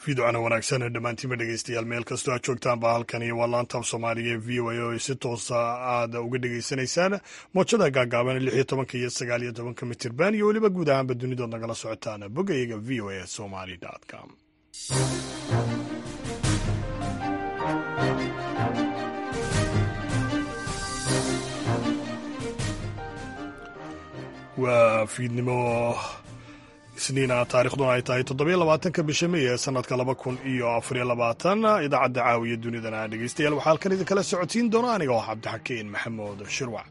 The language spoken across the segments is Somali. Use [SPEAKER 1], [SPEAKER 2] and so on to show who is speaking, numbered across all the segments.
[SPEAKER 1] fiidocana wanaagsan dhammaantiinba dhegeystayaal meel kastoo aad joogtaanba halkani waa laantaaf soomaaliga ee v o a oo ay si toosa aad uga dhegeysanaysaan moojada gaagaaban lix iyo tobanka iyo sagaal iyo tobanka mitirban iyo weliba guud ahaanba dunidood nagala socotaan bogayga v o a somali com waa fiidnimo isniina taarikhduna ay tahay toddobiyo labaatanka bisha mey ee sanadka laba kun iyo afariyo labaatan idaacadda caawiya dunidana dhegeystayaal waxaa halkan idinkala socotiin doona aniga oo cabdixakiin maxamuud shirwac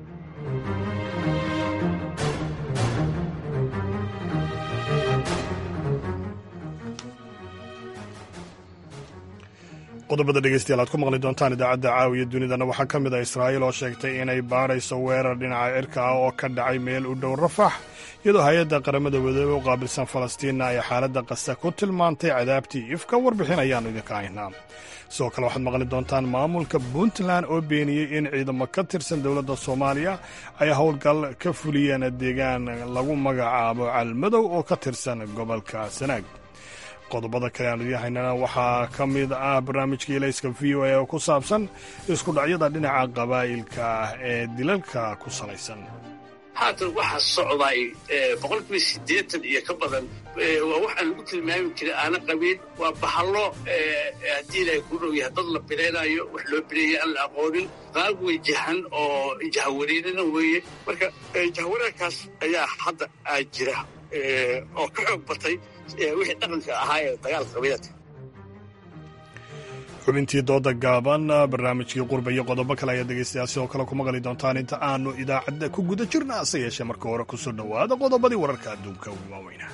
[SPEAKER 1] qodobada dhegeystayaal aad ku maqli doontaan idaacadda caawiya dunidana waxaa ka mid ah israa'iil oo sheegtay inay baadhayso weerar dhinaca cirka ah oo ka dhacay meel u dhow rafax iyadoo hay-adda qaramada wadoobe u qaabilsan falastiinna ay xaaladda qasa ku tilmaantay cadaabtii ifka warbixin ayaannu idinka haynaa sidoo kale waxaad maqli doontaan maamulka puntland oo beeniyey in ciidamo ka tirsan dowladda soomaaliya ay howlgal ka fuliyeen deegaan lagu magacaabo calmadow oo ka tirsan gobolka sanaag qodobada kale aanu idiin haynana waxaa ka mid ah barnaamijka ilayska v o a oo ku saabsan isku dhacyada dhinaca qabaa'ilka ah ee dilalka ku salaysan
[SPEAKER 2] haatan waxaa socday boqolkiiba siddeetan iyo ka badan waa waxaan lagu tilmaami jiray aana qabiil waa bahallo haddii ilaahay ku dhow yahay dad la bilaynayo wax loo bileeyay aan la aqoonin qaab wejahan oo jahawareerina weeye marka jahawareerkaas ayaa hadda aa jira oo ka xoog batay wixii dhaqanka ahaa ee dagaalka qabiilada
[SPEAKER 1] xubintii dooda gaaban barnaamijkii qurba iyo qodobo kale ayaa dhegeystayaa sidoo kale ku maqli doontaan inta aanu idaacadda ku guda jirna hase yeeshee marka hore ku soo dhowaada qodobadii wararka adduunka ugu waaweyna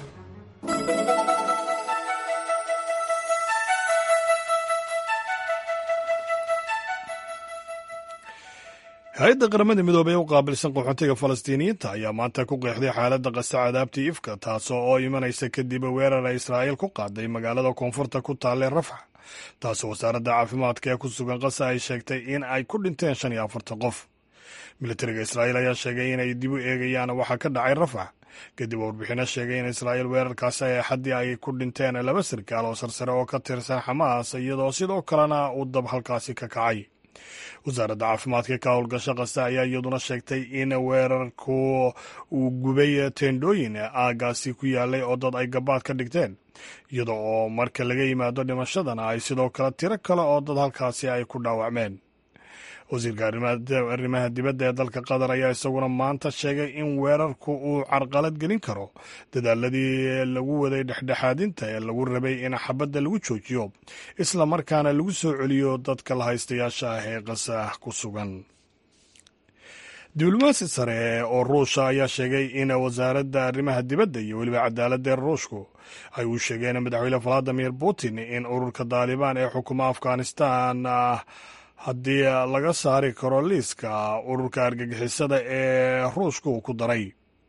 [SPEAKER 1] hay-adda qaramada midoobey u qaabilsan qaxootiga falastiiniyiinta ayaa maanta ku qeexday xaaladda qasa cadaabtii ifka taasoo oo imanaysa kadib weerar ay israa'iil ku qaaday magaalada koonfurta ku taalee rafax taasoo wasaaradda caafimaadka ee ku sugan qasa ay sheegtay in ay ku dhinteen shan iyo afartan qof militariga israa'iil ayaa sheegay inay dib u eegayaan waxaa ka dhacay rafax kadib warbixino sheegay in israa'iil weerarkaasi ay xaddii ay ku dhinteen laba sarkaal oo sarsare oo ka tirsan xamaas iyadoo sidoo kalena uu dab halkaasi ka kacay wasaaradda caafimaadka ka howlgasho kasta ayaa iyaduna sheegtay in weerarku uu gubay teendhooyin aagaasi ku yaalay oo dad ay gabaad ka dhigteen iyada oo marka laga yimaado dhimashadana ay sidoo kale tiro kale oo dad halkaasi ay ku dhaawacmeen wasiirka arrimaha dibadda ee dalka qatar ayaa isaguna maanta sheegay in weerarku uu carqalad gelin karo dadaaladii lagu waday dhexdhexaadinta ee lagu rabay in xabadda lagu joojiyo isla markaana lagu soo celiyo dadka la haystayaasha ah ee qasah ku sugan diblomaasi sare oo ruusha ayaa sheegay in wasaaradda arrimaha dibadda iyo weliba cadaaladda ruushku ay u sheegeen madaxweyne valadimir putin in ururka daalibaan ee xukuma afghanistan haddii laga saari karo liiska ururka argagixisada ee ruushka uu ku daray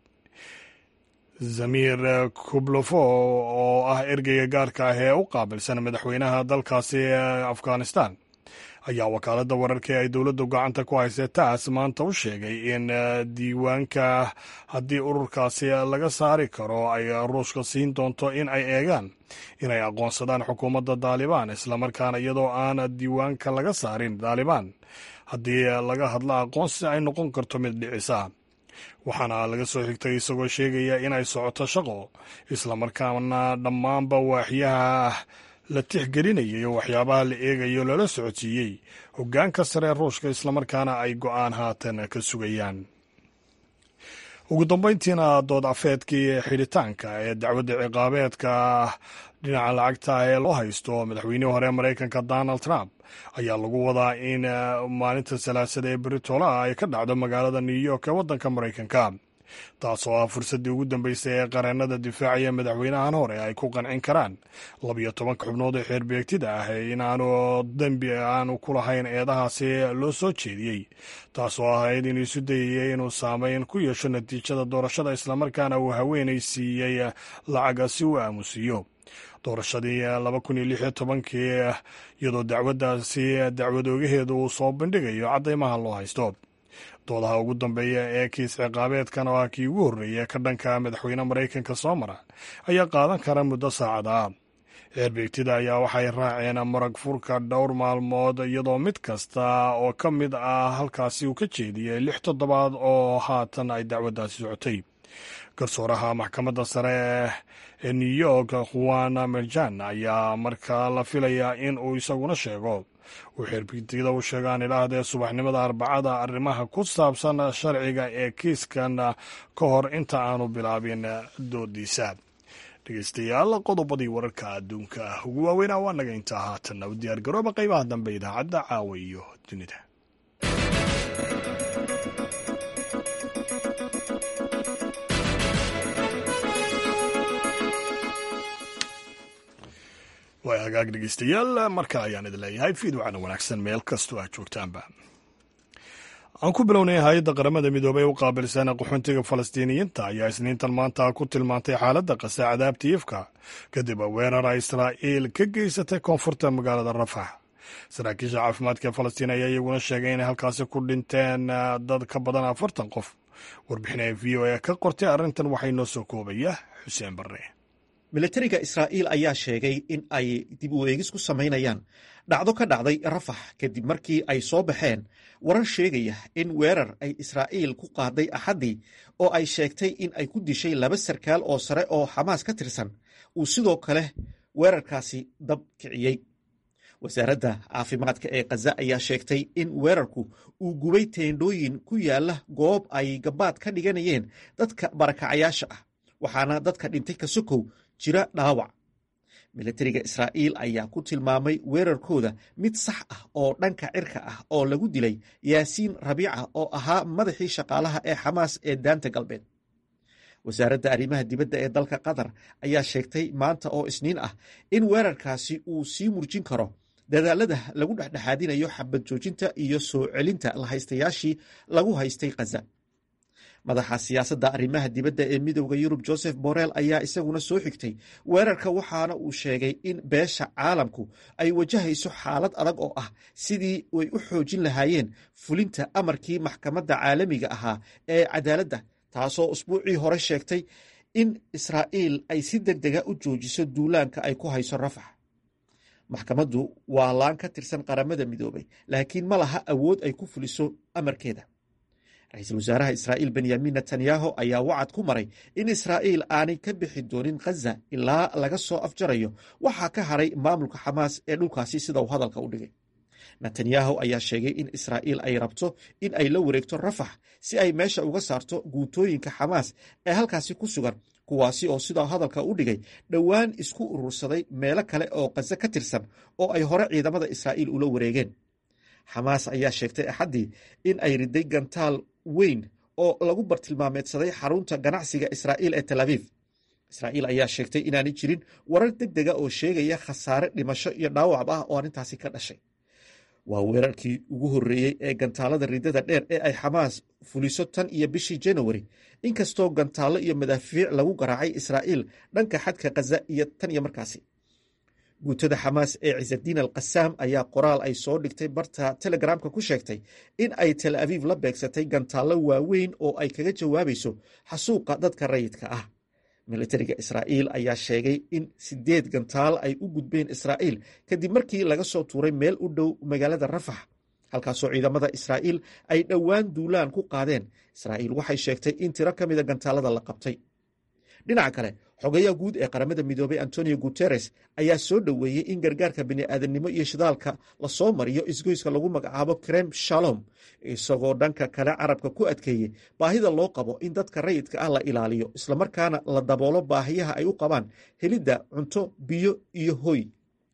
[SPEAKER 1] zamir kublofo oo ah ergeyga gaarka ah ee u qaabilsan madaxweynaha dalkaasi afghanistan ayaa wakaaladda wararka ee ay dowladdu gacanta ku haysay taas maanta u sheegay in diiwaanka haddii ururkaasi laga saari karo ay ruushka siin doonto in ay eegaan inay aqoonsadaan xukuumadda daalibaan islamarkaana iyadoo aan diiwaanka laga saarin daalibaan haddii laga hadlo aqoonsi ay noqon karto mid dhicisa waxaana laga soo xigtay isagoo sheegaya inay socoto shaqo islamarkaana dhammaanba waaxyaha la tixgelinayay oo waxyaabaha la eegayo lala socodsiiyey hoggaanka sare ruushka islamarkaana ay go'aan haatan ka sugayaan ugu dambayntiina dood afeedkii xidhitaanka ee dacwadda ciqaabeedka dhinaca lacagta ee loo haysto madaxweynihii hore maraykanka donald trump ayaa lagu wadaa in maalinta salaasada ee beritoolaha ay ka dhacdo magaalada new york ee waddanka maraykanka taasoo ah fursaddii ugu dambeysay ee qareennada difaacaya madaxweynahan hore ay ku qancin karaan labiyo tobanka xubnood ee xeerbeegtida ah inaanu dembi aanu ku lahayn eedahaasi loo soo jeediyey taasoo ahayd inuu isu dayayay inuu saameyn ku yeesho natiijada doorashada islamarkaana uu haweenay siiyey lacaga si uu aamusiiyo doorashadii laba kun iyo lix iyo tobankii iyadoo dacwaddaasi dacwadoogaheedu uu soo bandhigayo caddaymaha loo haysto doodaha ugu dambeeya ee kiis ciqaabeedkan oo ah kii ugu horreeya ka dhanka madaxweyne maraykanka soo mara ayaa qaadan kara muddo saacada xeerbeegtida ayaa waxay raaceen marag furka dhowr maalmood iyadoo mid kasta oo ka mid ah halkaasi uu ka jeediyey lix toddobaad oo haatan ay dacwaddaasi socotay garsooraha maxkamadda sare ee new york juan merjan ayaa markaa la filayaa in uu isaguna sheego uu xeerbeegtida u sheegaan ilaahdee subaxnimada arbacada arrimaha ku saabsan sharciga ee kiiskan ka hor inta aanu bilaabin doodiisa dhegeystayaal qodobadii wararka adduunka ugu waaweynaa waa naga intaa haatanna u diyaar garooba qaybaha dambe idaacadda caawa iyo dunida waa hagaag dhegeystayaal marka ayaan idin leeyahay fiidwacna wanaagsan meel kastoo aad joogtaanba aan ku bilownay hay-adda qaramada midoobey u qaabilsan qaxoontiga falastiiniyiinta ayaa isniintan maanta ku tilmaantay xaaladda qasa cadaabta ifka kadib weerara israa'iil ka geysatay koonfurta magaalada rafax saraakiisha caafimaadka ee falastiin ayaa iyaguna sheegay inay halkaasi ku dhinteen dad ka badan afartan qof warbixinaya v o a ka qortay arrintan waxay noo soo koobaya xuseen barre
[SPEAKER 3] milatariga israa'iil ayaa sheegay in ay dib u eegis ku samaynayaan dhacdo ka dhacday rafax kadib markii ay soo baxeen warar sheegaya in weerar ay israa'iil ku qaaday axaddii oo ay sheegtay in ay ku dishay laba sarkaal oo sare oo xamaas ka tirsan uu sidoo kale weerarkaasi dab kiciyey wasaaradda caafimaadka ee khaza ayaa sheegtay in weerarku uu gubay teendhooyin ku yaalla goob ay gabaad ka dhiganayeen dadka barakacayaasha ah waxaana dadka dhintay ka sokow jira dhaawac milatariga israa'iil ayaa ku tilmaamay weerarkooda mid sax ah oo dhanka cirka ah oo lagu dilay yaasiin rabiica oo ahaa madaxii shaqaalaha ee xamaas ee daanta galbeed wasaaradda arrimaha dibadda ee dalka qatar ayaa sheegtay maanta oo isniin ah in weerarkaasi uu sii murjin karo dadaalada lagu dhexdhexaadinayo xabad joojinta iyo soo celinta lahaystayaashii lagu haystay khaza madaxa siyaasadda arrimaha dibadda ee midowda yurub joseph borrell ayaa isaguna soo xigtay weerarka waxaana uu sheegay in beesha caalamku ay wajahayso xaalad adag oo ah sidii ay u xoojin lahaayeen fulinta amarkii maxkamadda caalamiga ahaa ee cadaaladda taasoo usbuucii hore sheegtay in israa'iil ay si deg dega u joojiso duulaanka ay ku hayso rafax maxkamaddu waa laan ka tirsan qaramada midoobay laakiin ma laha awood ay ku fuliso amarkeeda ra-iisul wasaaraha israa'iil benyamin netanyahu ayaa wacad ku maray in israa'iil aanay ka bixi doonin khaza ilaa laga soo afjarayo waxaa ka haray maamulka xamaas ee dhulkaasi sida uu hadalka u dhigay netanyahu ayaa sheegay in israa'iil ay rabto in ay la wareegto rafax si ay meesha uga saarto guutooyinka xamaas ee halkaasi ku sugan kuwaasi oo sidaa hadalka u dhigay dhowaan isku urursaday meelo kale oo khaza ka tirsan oo ay hore ciidamada israa'iil ula wareegeen xamaas ayaa sheegtay axaddii in ay riday gantaal weyn oo lagu bartilmaameedsaday xarunta ganacsiga israa'iil ee tel aviv israa'iil ayaa sheegtay inaanay jirin warar deg dega oo sheegaya khasaare dhimasho iyo dhaawacb ah oo arrintaasi ka dhashay waa weerarkii ugu horreeyey ee gantaalada ridada dheer ee ay xamaas fuliso tan iyo bishii janawari inkastoo gantaallo iyo madaafiic lagu garaacay israa'iil dhanka xadka khaza iyo tan iyo markaasi guutada xamaas ee cisadiin al qasaam ayaa qoraal ay soo dhigtay barta telegramka ku sheegtay in ay tel aviv la beegsatay gantaallo waaweyn oo ay kaga jawaabayso xasuuqa dadka rayidka ah militariga israa'iil ayaa sheegay in sideed gantaal ay u gudbeen israa'iil kadib markii laga soo tuuray meel u dhow magaalada rafax halkaasoo ciidamada israa'iil ay dhowaan duulaan ku qaadeen israa'iil waxay sheegtay in tiro ka mida gantaalada la qabtay dhinaca kale xogayaha guud ee qaramada midoobay antonio guteres ayaa soo dhoweeyey in gargaarka bini'aadamnimo iyo shidaalka lasoo mariyo isgoyska lagu magacaabo krem shalom isagoo dhanka kale carabka ku adkeeyey baahida loo qabo in dadka rayidka ah la ilaaliyo islamarkaana la daboolo baahiyaha ay u qabaan helidda cunto biyo iyo hoy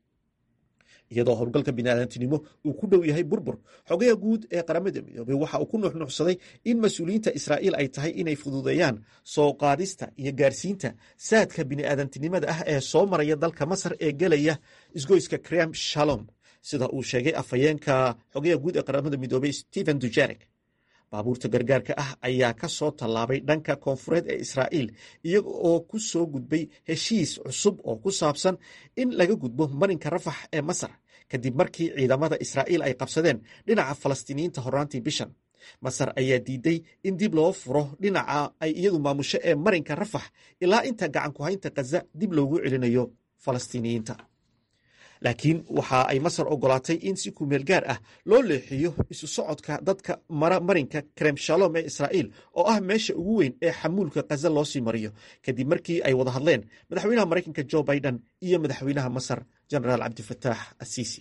[SPEAKER 3] iyadoo howlgalka biniaadantinimo uu ku dhow yahay burbur xogaha guud ee qaramada midoobey waxa uu ku nuuxnuuxsaday in mas-uuliyiinta israa'iil ay tahay inay fududeeyaan soo qaadista iyo gaarsiinta saadka bini'aadantinimada ah ee soo maraya dalka masar ee gelaya isgoyska krem shalom sida uu sheegay afhayeenka xogaha guud ee qaramada midoobey stephen dujarek baabuurta gargaarka ah ayaa ka soo tallaabay dhanka koonfureed ee israa'iil iyaga oo ku soo gudbay heshiis cusub oo ku saabsan in laga gudbo marinka rafax ee masar kadib markii ciidamada israa'iil ay qabsadeen dhinaca falastiiniyiinta horraantii bishan masar ayaa diiday in dib loo furo dhinaca ay iyadu maamusho ee marinka rafax ilaa inta gacan ku haynta khaza dib loogu celinayo falastiiniyiinta laakiin waxa ay masar ogolaatay in si kumeel gaar ah loo leexiyo isu socodka dadka mara marinka krem shalom ee israa'iil oo ah meesha ugu weyn ee xamuulka khaza loo sii mariyo kadib markii ay wada hadleen madaxweynaha maraykanka jo biden iyo madaxweynaha masar genaraal cabdifataax asiisi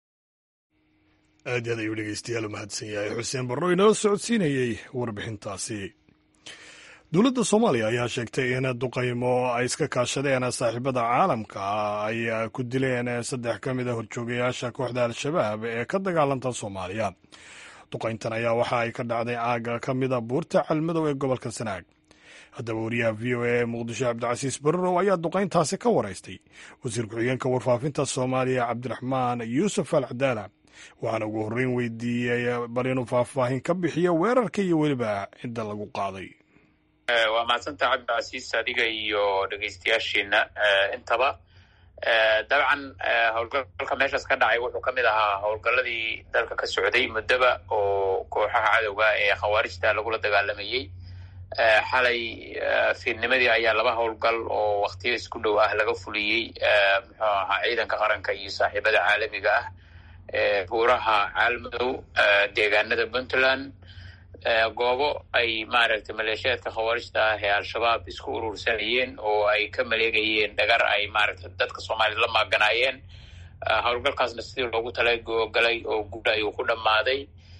[SPEAKER 1] aad aad ayuu dhegeystayaal u mahadsan yahay xuseen barro inoo socodsiinayey warbixintaasi dowladda soomaaliya ayaa sheegtay in duqaymo ay iska kaashadeen saaxiibada caalamka ay ku dileen saddex ka mid a horjoogayaasha kooxda al-shabaab ee ka dagaalanta soomaaliya duqayntan ayaa waxa ay ka dhacday aaga ka mida buurta calmadow ee gobolka sanaag haddaba wariyaha v o a ee muqdisho cabdicasiis barrow ayaa duqayntaasi ka waraystay wasiir ku-xigeenka warfaafinta soomaaliya cabdiraxmaan yuusuf al cadaala waxaana ugu horreyn weydiiyey bal inuu faahfaahin ka bixiyo weerarka iyo weliba cidda lagu qaaday
[SPEAKER 4] waa mahadsanta cabdicasiis adiga iyo dhegeystayaashiina intaba dabcan howlgalka meeshaas ka dhacay wuxuu ka mid ahaa howlgalladii dalka ka socday muddoba oo kooxaha cadowga ee khawaarijta lagula dagaalamayey xalay fiidnimadii ayaa laba howlgal oo waktiyo isku dhow ah laga fuliyey muxuu ahaa ciidanka qaranka iyo saaxiibada caalamiga ah buuraha caalmadow deegaanada puntland goobo ay maaragtay maleeshiyaadka khawaarijta ah ee al-shabaab isku urursanayeen oo ay ka maleegayeen dhagar ay maaragtay dadka soomaaliyad la maaganaayeen howlgalkaasna sidii loogu talagalay oo guud ayuu ku dhammaaday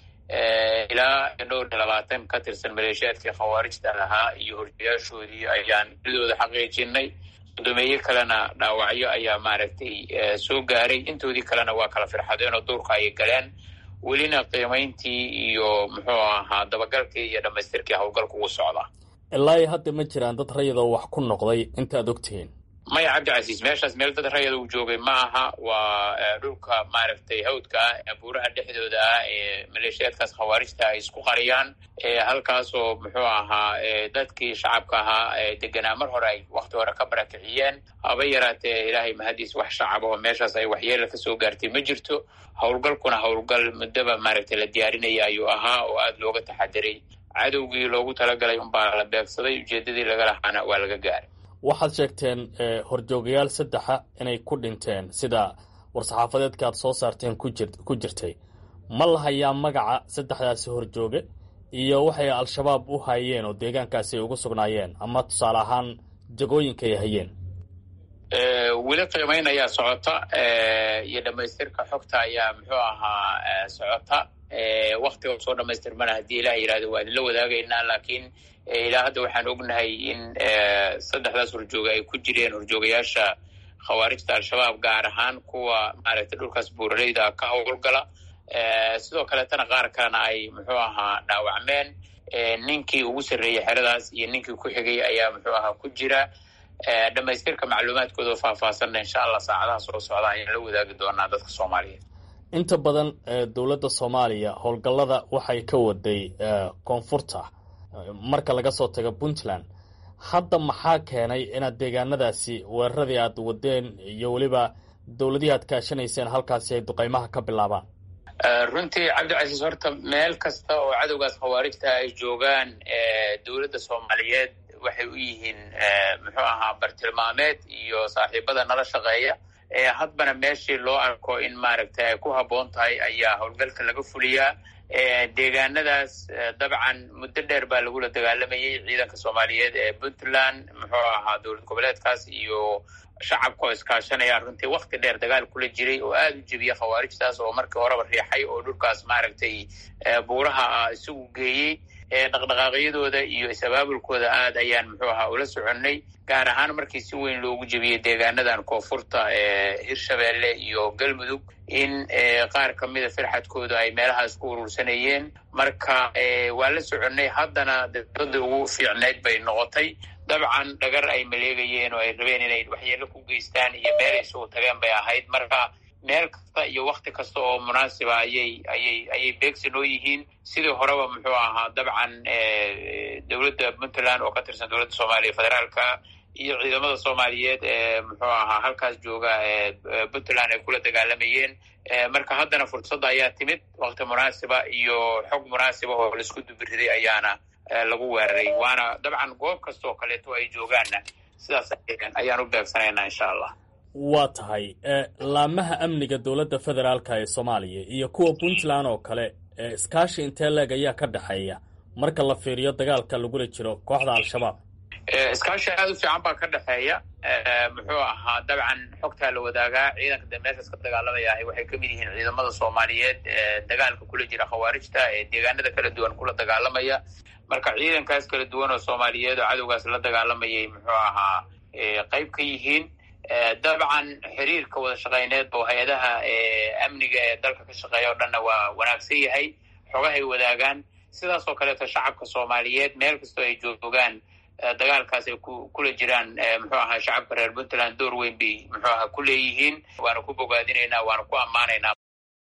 [SPEAKER 4] ilaa dhowr iyo labaatan ka tirsan maleeshiyaadkii khawaarijta ahaa iyo horjayaashoodii ayaan idooda xaqiijinay guddoomiye kalena dhaawacyo ayaa maaragtay soo gaaray intoodii kalena waa kala firxadeen oo duurka ayay galeen welina qiimayntii iyo muxuu ahaa dabagalkii iyo dhammaystirkii howlgalka ugu socda
[SPEAKER 5] ilaa hadda ma jiraan dad rayadoo wax ku noqday inta ad ogtihiin
[SPEAKER 4] maya cabdicasiis meeshaas meel dad rayada uu joogay ma aha waa dhulka maaragtay hawdka ah buuraha dhexdooda ah ee maleeshiyaadkaas khawaarijta ay isku qariyaan halkaasoo muxuu ahaa dadkii shacabka ahaa deganaa mar hore ay wakti hore ka barakiciyeen haba yaraatee ilaahay mahadiis wax shacab oo meeshaas ay waxyeela kasoo gaartay ma jirto howlgalkuna howlgal muddaba maaragtay la diyaarinaya ayuu ahaa oo aada looga taxadiray cadowgii loogu talagalay unbaa la beegsaday ujeedadii laga lahaana waa laga gaaray
[SPEAKER 5] waxaad sheegteen horjoogayaal saddexa inay ku dhinteen sida war-saxaafadeedka aad soo saarteen ku jirtay ma la hayaa magaca saddexdaasi horjooge iyo waxay al-shabaab u hayeen oo deegaankaasi ay ugu sugnaayeen ama tusaale ahaan jagooyinka ay hayeen
[SPEAKER 4] weli qiimayn ayaa socota iyo dhammaystirka xogta ayaa muxuu ahaa socota waktiga soo dhamaystirmana haddii ilaah yidhahdo waa idinla wadaagaynaa laakiin ilaa hadda waxaan ognahay in saddexdaas horjooga ay ku jireen horjoogayaasha khawaarijta al-shabaab gaar ahaan kuwa maaragtay dhulkaas buuraleyda ka howlgala sidoo kaleetana qaar kalena ay muxuu ahaa dhaawacmeen ninkii ugu sarreeyey xeradaas iyo ninkii ku xigay ayaa muxuu ahaa ku jira dhammaystirka macluumaadkooda oo faahfaahsanna insha allah saacadaha soo socda ayaan la wadaagi doonaa dadka soomaaliyeed
[SPEAKER 5] inta badan dowladda soomaaliya howlgallada waxay ka waday koonfurta marka laga soo tago puntland hadda maxaa keenay inaad deegaanadaasi weeraradii aad wadeen iyo weliba dowladihii aad kaashanayseen halkaasi ay duqaymaha ka bilaabaan
[SPEAKER 4] runtii cabdicasiis horta meel kasta oo cadowgaas khawaarijta ay joogaan dowladda soomaaliyeed waxay u yihiin muxuu ahaa bartilmaameed iyo saaxiibada nala shaqeeya hadbana meeshii loo arko in maaragtay ay ku habboon tahay ayaa howlgalka laga fuliyaa deegaanadaas dabcan muddo dheer baa lagula dagaalamayay ciidanka soomaaliyeed ee puntland muxuu ahaa dowlad goboleedkaas iyo shacabka oo iskaashanaya runtii wakti dheer dagaal kula jiray oo aada u jebiya khawaarijtaas oo markii horeba riixay oo dhulkaas maaragtay buuraha isagu geeyey dhaqdhaqaaqyadooda iyo is-abaabulkooda aad ayaan muxuu ahaa ula soconnay gaar ahaan markii si weyn loogu jebiyey deegaanadan koonfurta ee hirshabeelle iyo galmudug in qaar ka mida firxadkooda ay meelahaas ku urursanayeen marka waa la soconnay haddana dowladda ugu fiicnayd bay noqotay dabcan dhagar ay maleegayeen oo ay rabeen inay waxyeelo ku geystaan iyo meel ay sugu tageen bay ahayd marka meel kasta iyo wakti kasta oo munaasiba ayay ayay ayay beegsi noo yihiin sidii horeba muxuu ahaa dabcan dowladda puntland oo ka tirsan dowladda soomaaliya federaalka iyo ciidamada soomaaliyeed ee muxuu ahaa halkaas jooga puntland ay kula dagaalamayeen marka haddana fursadda ayaa timid wakti munaasiba iyo xog munaasiba oo laisku dubiriday ayaana lagu weeraray waana dabcan goob kasta oo kaleeto ay joogaanna sidaas ayaan u beegsanaynaa insha allah
[SPEAKER 5] waa tahay laamaha amniga dowladda federaalka ee soomaaliya iyo kuwa puntland oo kale iskaashi intee leeg ayaa ka dhexeeya marka la fiiriyo dagaalka lagula jiro kooxda al-shabaab
[SPEAKER 4] iskaashi aada u fiican baa ka dhexeeya muxuu ahaa dabcan xogtaa la wadaagaa ciidanka de meeshaas ka dagaalamayahay waxay kamid yihiin ciidamada soomaaliyeed ee dagaalka kula jira khawaarijta ee deegaanada kala duwan kula dagaalamaya marka ciidankaas kala duwan oo soomaaliyeed oo cadowgaas la dagaalamayay muxuu ahaa qeyb ka yihiin dabcan xiriirka wada shaqeyneed oo hay-adaha amniga ee dalka ka shaqeeya o dhanna waa wanaagsan yahay xogahay wadaagaan sidaas oo kaleeto shacabka soomaaliyeed meel kastoo ay joogaan dagaalkaas ay kula jiraan muxuu ahaa shacabka reer puntland door weyn bay muxuu ahaa ku leeyihiin waana ku bogaadinaynaa waana ku ammaanaynaa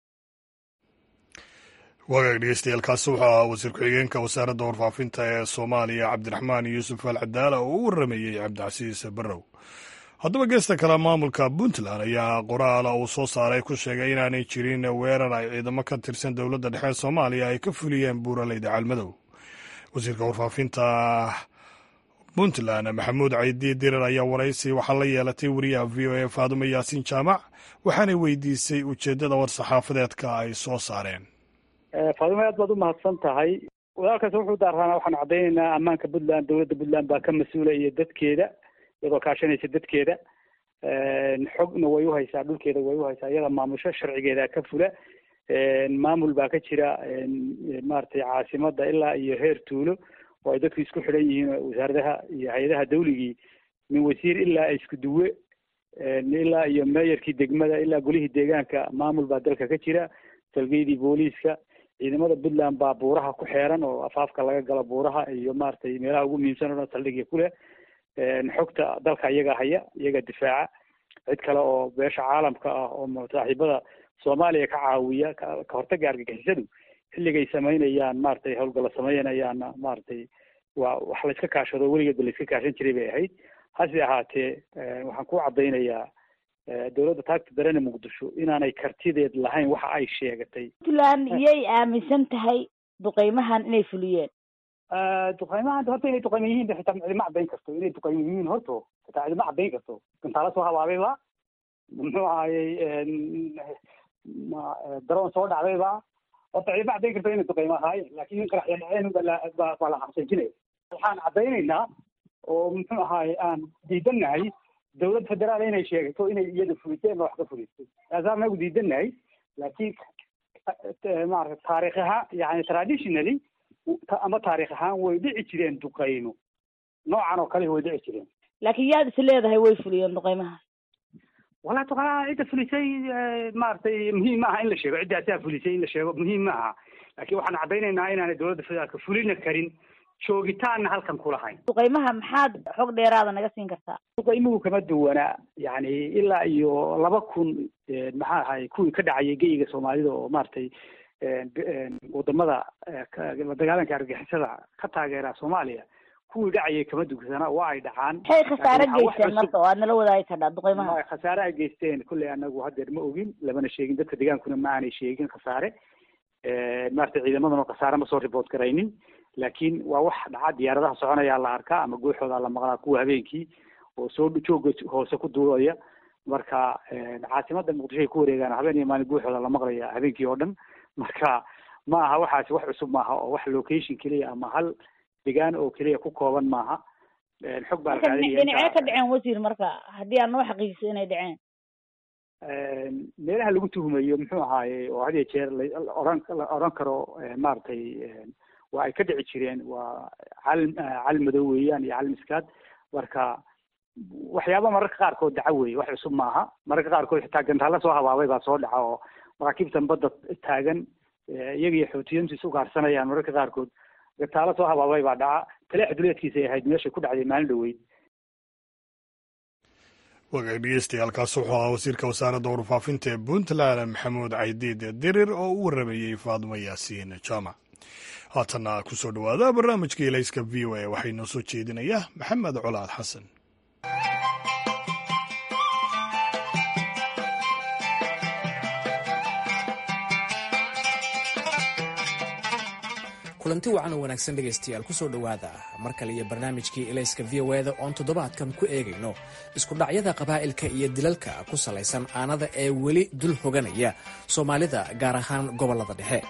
[SPEAKER 1] wagaag dhegeystayaaalkaasi wuxuu ahaa wasiir ku-xigeenka wasaaradda warfaafinta ee soomaaliya cabdiraxmaan yuusuf al cadaala oo u waramayey cabdicasiis barrow haddaba geesta kale maamulka puntland ayaa qoraala uu soo saaray ku sheegay inaanay jirin weerar ay ciidamo ka tirsan dowladda dhexe soomaaliya ay ka fuliyeen buuraleyda caalmadow wasiirka warfaafinta puntland maxamuud caydi dirar ayaa waraysi waxaa la yeelatay wariyaha v o a faadumo yaasiin jaamac waxaanay weydiisay ujeeddada war-saxaafadeedka ay soo saareen
[SPEAKER 6] faadumo aad baad u mahadsan tahay walaalkaas wuxuu daarraana waxaanu caddaynaynaa ammaanka puntland dowladda puntland baa ka mas-uula iyo dadkeeda iyadoo kaashanaysa dadkeeda xogna way uhaysaa dhulkeeda way uhaysaa iyada maamusho sharcigeeda ka fula maamul baa ka jira maaragtay caasimada ilaa iyo heer tuulo oo ay dadku isku xidhan yihiin wasaaradaha iyo hay-adaha dawligii min wasiir ilaa isku duwe ilaa iyo meeyarkii degmada ilaa golihii deegaanka maamul baa dalka ka jira salgeydii booliiska ciidamada puntland baa buuraha ku xeeran oo afaafka laga galo buuraha iyo maaragtay meelaha ugu muhiimsan o dhan saldhigya ku leh xogta dalka iyaga haya iyaga difaaca cid kale oo beesha caalamka ah oo saaxiibada soomaaliya ka caawiya ka hortaga argagixisadu xilligay samaynayaan maaragtay howlgalla samaynayaanna maaragtay waa wax la iska kaashado weligeedba la iska kaashan jiray bay ahayd hase ahaatee waxaan ku caddaynayaa dowladda taagta darene muqdisho inaanay kartideed lahayn waxa ay sheegatay
[SPEAKER 7] puntland iyay aaminsan tahay duqeymahan inay fuliyeen
[SPEAKER 6] duqeymahan horta inay duqeyma yihiin xitaa cidima caddayn karto inay duqeyma yihiin horto xitaa cidima caddayn karto gantaala soo habaabayba muxuu ahayey daroon soo dhacdayba horta cidima caddayn karto inay duqeyma ahaayeen laakiin in qaraxya dhaceen baa la xabsanjinaya waxaan caddaynaynaa oo muxuu ahaaye aan diidannahay dowlad federaal inay sheegato inay iyada fulisay ama wax ka fulisay taasaa nagu diidannahay laakiin maarata taarikh ahaan yani traditionally ama taarikh ahaan way dhici jireen duqeymo noocan oo kale way dhici jireen
[SPEAKER 7] laakiin yaad is leedahay way fuliyeen duqeymahaas
[SPEAKER 6] walaa duqeymaha cidda fulisay maaragtay muhiim maaha in la sheego cidda asaa fulisay in la sheego muhiim maaha laakiin waxaan caddaynaynaa inaanay dowladda federaalka fulina karin joogitaanna halkan kulahayn
[SPEAKER 7] duqeymaha maxaad xog dheeraada naga siin kartaa
[SPEAKER 6] duqeymuhu kama duwana yani ilaa iyo laba kun maxaa ahay kuwii ka dhacayay geyiga soomaalida oo maaragtay wadamada dagaalanka argixisada ka taageera soomaaliya kuwii dhacayay kama dugsana waa ay dhacaan
[SPEAKER 7] maxay khasaare geysteen marka oo aad nala wadaagi kardhaa duqeymaha
[SPEAKER 6] khasaare ay geysteen kulley anagu hadeer ma ogin lamana sheegin dadka degaankuna ma aanay sheegin khasaare maaragtay ciidamadana khasaare ma soo report garaynin laakiin waa wax dhaca diyaaradaha soconayaa la arkaa ama gooxooda la maqlaa kuwa habeenkii oo soo jooga hoose ku duulaya marka caasimada muqdisho ay ku wareegaan habeen iyo maalin gooxooda la maqlaya habeenkii oo dhan marka ma aha waxaasi wax cusub maaha oo wax location keliya ama hal degaan oo keliya ku kooban maaha xog baa
[SPEAKER 7] dhinacee ka dhaceen wasiir marka haddii aad noo xaqiijiso inay dhaceen
[SPEAKER 6] meelaha lagu tuhumayo muxuu ahaaye oo had iyo jeer la oran la oran karo maaragtay waa ay ka dhici jireen waa calim calim madow weeyaan iyo calim iskaad marka waxyaaba mararka qaarkood daca weeye wax cusub maaha mararka qaarkood xitaa gantaalla soo habaabay baa soo dhaca oo maraakiibtan badda taagan iyaga iyo xoutiyiintu is ugaarsanayaan mararka qaarkood gantaalo soo habaabay baa dhaca taleex duleedkiisay ahayd meeshay ku dhacday maalin dhaweyd
[SPEAKER 1] wagaag dhegeystayaaalkaas wuxuu ahaa wasiirka wasaaradda warfaafinta ee puntland maxamuud caydiid dirir oo u waramayey faadmo yaasiin jaamac haatanna kusoo dhowaada barnaamijka ilayska v o a waxay noo soo jeedinayaa maxamed colaad xasan
[SPEAKER 8] kulanti wacan oo wanaagsan dhegaystayaal kusoo dhowaada mar kale iyo barnaamijkii elayska v o eda oon toddobaadkan ku eegayno iskudhacyada qabaa'ilka iyo dilalka ku salaysan aanada ee weli dul hoganaya soomaalida gaar ahaan gobollada dhexe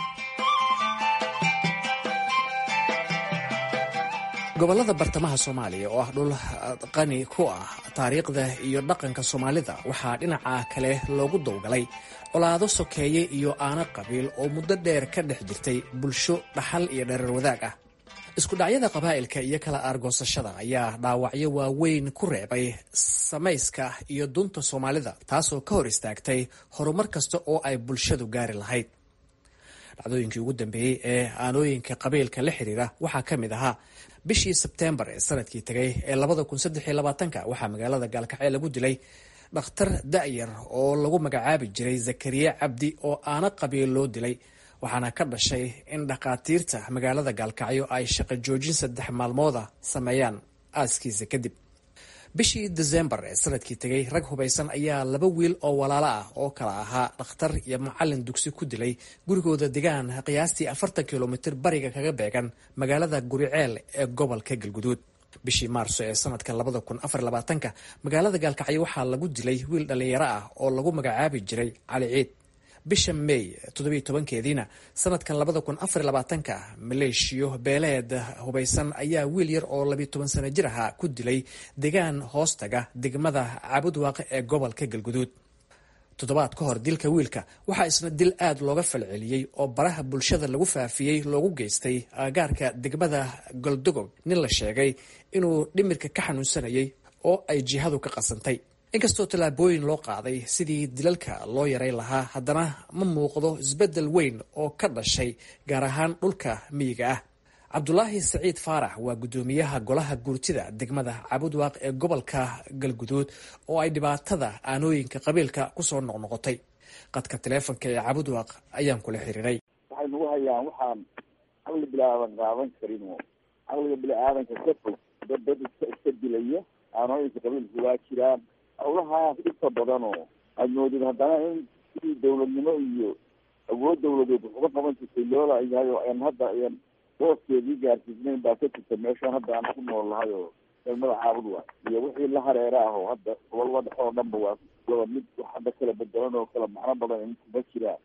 [SPEAKER 8] gobollada bartamaha soomaaliya oo ah dhul qani ku ah taariikhda iyo dhaqanka soomaalida waxaa dhinaca kale loogu dowgalay colaado sokeeye iyo aano qabiil oo muddo dheer ka dhex jirtay bulsho dhaxal iyo dhereer wadaag ah iskudhacyada qabaa'ilka iyo kala aargoosashada ayaa dhaawacyo waaweyn ku reebay samayska iyo dunta soomaalida taasoo ka hor istaagtay horumar kasta oo ay bulshadu gaari lahayd dhacdooyinkii ugu dambeeyey ee aanooyinka qabiilka la xiriira waxaa ka mid ahaa bishii sebteembar ee sanadkii tegay ee labada kun saddex iyo labaatanka waxaa magaalada gaalkacyo lagu dilay dhakhtar da'yar oo lagu magacaabi jiray zakariya cabdi oo aana qabiil loo dilay waxaana ka dhashay in dhakhaatiirta magaalada gaalkacyo ay shaqo joojin saddex maalmooda sameeyaan aaskiisa kadib bishii desembar ee sanadkii tegay rag hubaysan ayaa laba wiil oo walaalo ah oo kala ahaa dhakhtar iyo macalin dugsi ku dilay gurigooda degaan qiyaastii afartan kilomitir bariga kaga beegan magaalada guriceel ee gobolka galguduud bishii maarso ee sanadka labada kun afar labaatanka magaalada gaalkacyo waxaa lagu dilay wiil dhallinyaro ah oo lagu magacaabi jiray cali ciid bisha may toddobiyo tobankeediina sanadkan labada kun afar labaatanka maleeshiyo beeleed hubaysan ayaa wiil yar oo labiyo toban sano jir ahaa ku dilay degaan hoostaga degmada caabudwaaqe ee gobolka galguduud toddobaad ka hor dilka wiilka waxaa isna dil aad looga falceliyey oo baraha bulshada lagu faafiyey loogu geystay aagaarka degmada goldogob nin la sheegay inuu dhimirka ka xanuunsanayay oo ay jihadu ka qasantay inkastoo tallaabooyin loo qaaday sidii dilalka loo yaray lahaa haddana ma muuqdo isbeddel weyn oo ka dhashay gaar ahaan dhulka miyiga ah cabdulaahi saciid faarax waa guddoomiyaha golaha guurtida degmada cabudwaaq ee gobolka galguduud oo ay dhibaatada aanooyinka qabiilka kusoo noqnoqotay qadka taleefonka ee cabudwaaq ayaan kula xiriiray
[SPEAKER 9] waxay nagu hayaan waxaan caqli bilaadan qaadan karin oo caqliga bini-aadanka ka fog dad dad iska iska dilaya aanooyinka qabiilka waa jiraan hawlahaas dhibka badan oo aad moodid haddana in sidii dawladnimo iyo awood dawladeed wax uga qaban jirtay loola yahay oo aan hadda ayan booskeedii gaarsiisnayn baa ka jirta meeshaan hadda aan ku nool lahay oo degmada caabud waa iyo wixii la hareera ah oo hadda gobolada dhexe oo dhanba waa laba mid wax hadda kala bedelan oo kala macno badan in kuma jiraan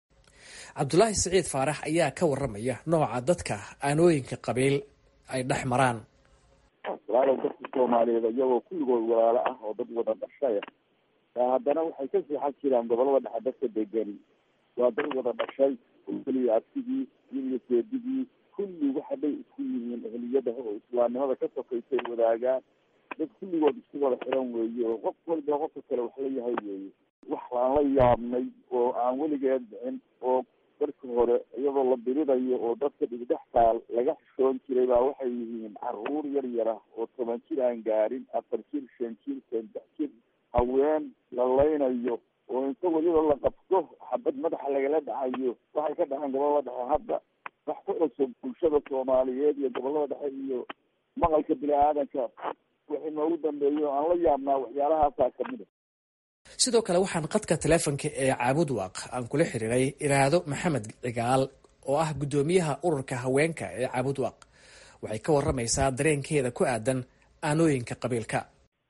[SPEAKER 8] cabdulaahi saciid faarax ayaa ka waramaya nooca dadka aanooyinka qabiil ay dhex maraan
[SPEAKER 9] walaalow dadka soomaaliyeed iyagoo kulligood walaalo ah oo dad wada dhashaya haddana waxay ka seexan jiraan gobolada dhexe dadka degani waa dad wada dhashay keliya abtigii iyo seedigii kulli waxa bay isku yihiin ehliyada oo islaamnimada ka sokaysay wadaagaan dad kulligood isku wada xiran weeye oo qof walba qofka kale wax la yahay weeye wax aan la yaabnay oo aan weligeed dhicin oo darka hore iyadoo la diridayo oo dadka dhigdhex taal laga xishoon jiray baa waxay yihiin caruur yar yara oo toban jir aan gaarin afar jir shan jir saddex jir haween la laynayo oo inta weliba la qabto xabad madaxa lagala dhacayo waxay ka dhaceen gobolada dhexe hadda wax ku cusub bulshada soomaaliyeed iyo gobolada dhexe iyo maqalka bini-aadanka wixii noogu dambeeyo aan la yaabnaa waxyaalahaasaa kamid a
[SPEAKER 8] sidoo kale waxaan qadka taleefonka ee caabudwaaq aan kula xiriiray iraado maxamed cigaal oo ah guddoomiyaha ururka haweenka ee caabudwaaq waxay ka waramaysaa dareenkeeda ku aadan aanooyinka qabiilka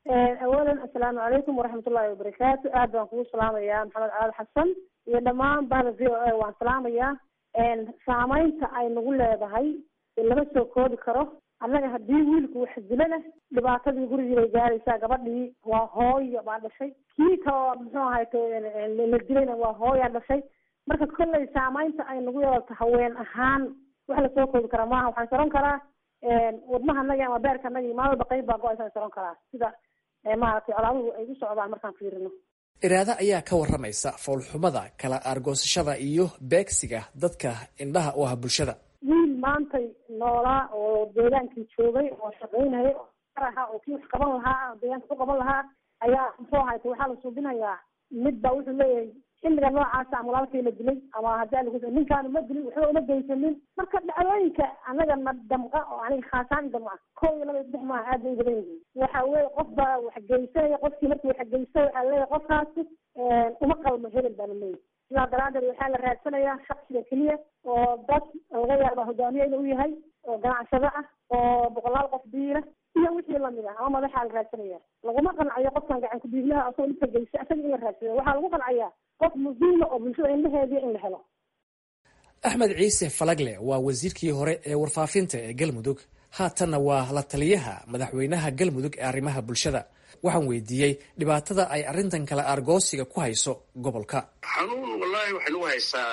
[SPEAKER 10] awalan assalaamu calaykum waraxmatullaahi wabarakaatu aad baan kugu salaamayaa maxamed caali xasan iyo dhammaan bahda v o a waan salaamayaa saameynta ay nagu leedahay lama soo koobi karo annaga haddii wiilku wax dilo leh dhibaatadii gurigii bay gaaraysaa gabadhii waa hooyo baa dhashay kii kaloo muxuu ahayt la dilayna waa hooyaa dhashay marka kolley saameynta ay nagu yeelato haween ahaan wax lasoo koobi karaa maaha waxaan saron karaa wadnaha naga ama beerka naga maalin walba qayb baa go-aysa saron karaa sida maaragtay colaaduhu ay u socdaan markaan fiirino
[SPEAKER 8] iraada ayaa ka waramaysa foolxumada kala aargoosashada iyo beegsiga dadka indhaha u ah bulshada
[SPEAKER 10] wiil maantay noolaa oo deegaankii joogay oo shaqaynaya oo ahaa oo kii wax qaban lahaa deegaanka ku qaban lahaa ayaa muxuu ahayta waxaa la suubinayaa mid baa wuxuu leeyahay xilliga noocaasa ama walaalkay la dilay ama haddii lagu ninkaanu ma dilin waxba uma geysanin marka dhacdooyinka anaga na damqa oo aniga khaasaan damca kow iyo laba iyo saddex maaha aad bay u badan yihiin waxa weeye qof baa wax geysanaya qofkii markii wax geysta waxaa leeyahay qofkaasi uma qalmo hebel baa la leeyahay sidaa daraadeed waxaa la raadsanayaa shaksiga keliya oo dad laga yaaba hogaamiye inuu yahay oo ganacsado ah oo boqolaal qof biila iyo wixii lamid ah ama madaxaa la raadsanaya laguma qancayo qofkan gacan ku-biiglaha asagoo dhibka geysa asaga in la raadsanayo waxaa lagu qancaya qof muhiima oo bulshada indhaheediya in la helo
[SPEAKER 8] axmed ciise falagle waa wasiirkii hore ee warfaafinta ee galmudug haatanna waa la taliyaha madaxweynaha galmudug ee arrimaha bulshada waxaan weydiiyey dhibaatada ay arrintan kale argoosiga ku hayso gobolka
[SPEAKER 2] xanuun wallaahi waxay nagu haysaa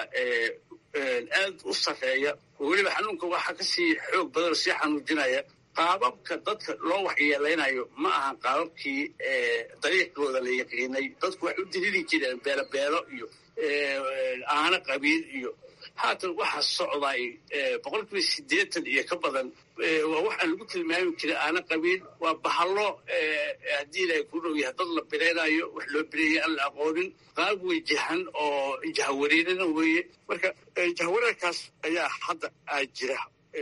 [SPEAKER 2] aad u sarreeya oo weliba xanuunka waxaa kasii xoog badan oo sii xanuujinaya qaababka dadka loo waxyeelaynayo ma aha qaababkii dariiqooda la yaqiinay dadku waxay u dilili jireen beelobeelo iyo aano qabiil iyo haatan waxaa socday boqol kiiba siddeetan iyo ka badan waa waxaan lagu tilmaami jiray aana qabiil waa bahallo haddii ilaahay ku dhow yahay dad la bireynayo wax loo bireeyay aan la aqoonin qaab wejahan oo jahawareerina weeye marka jahawareerkaas ayaa hadda aa jira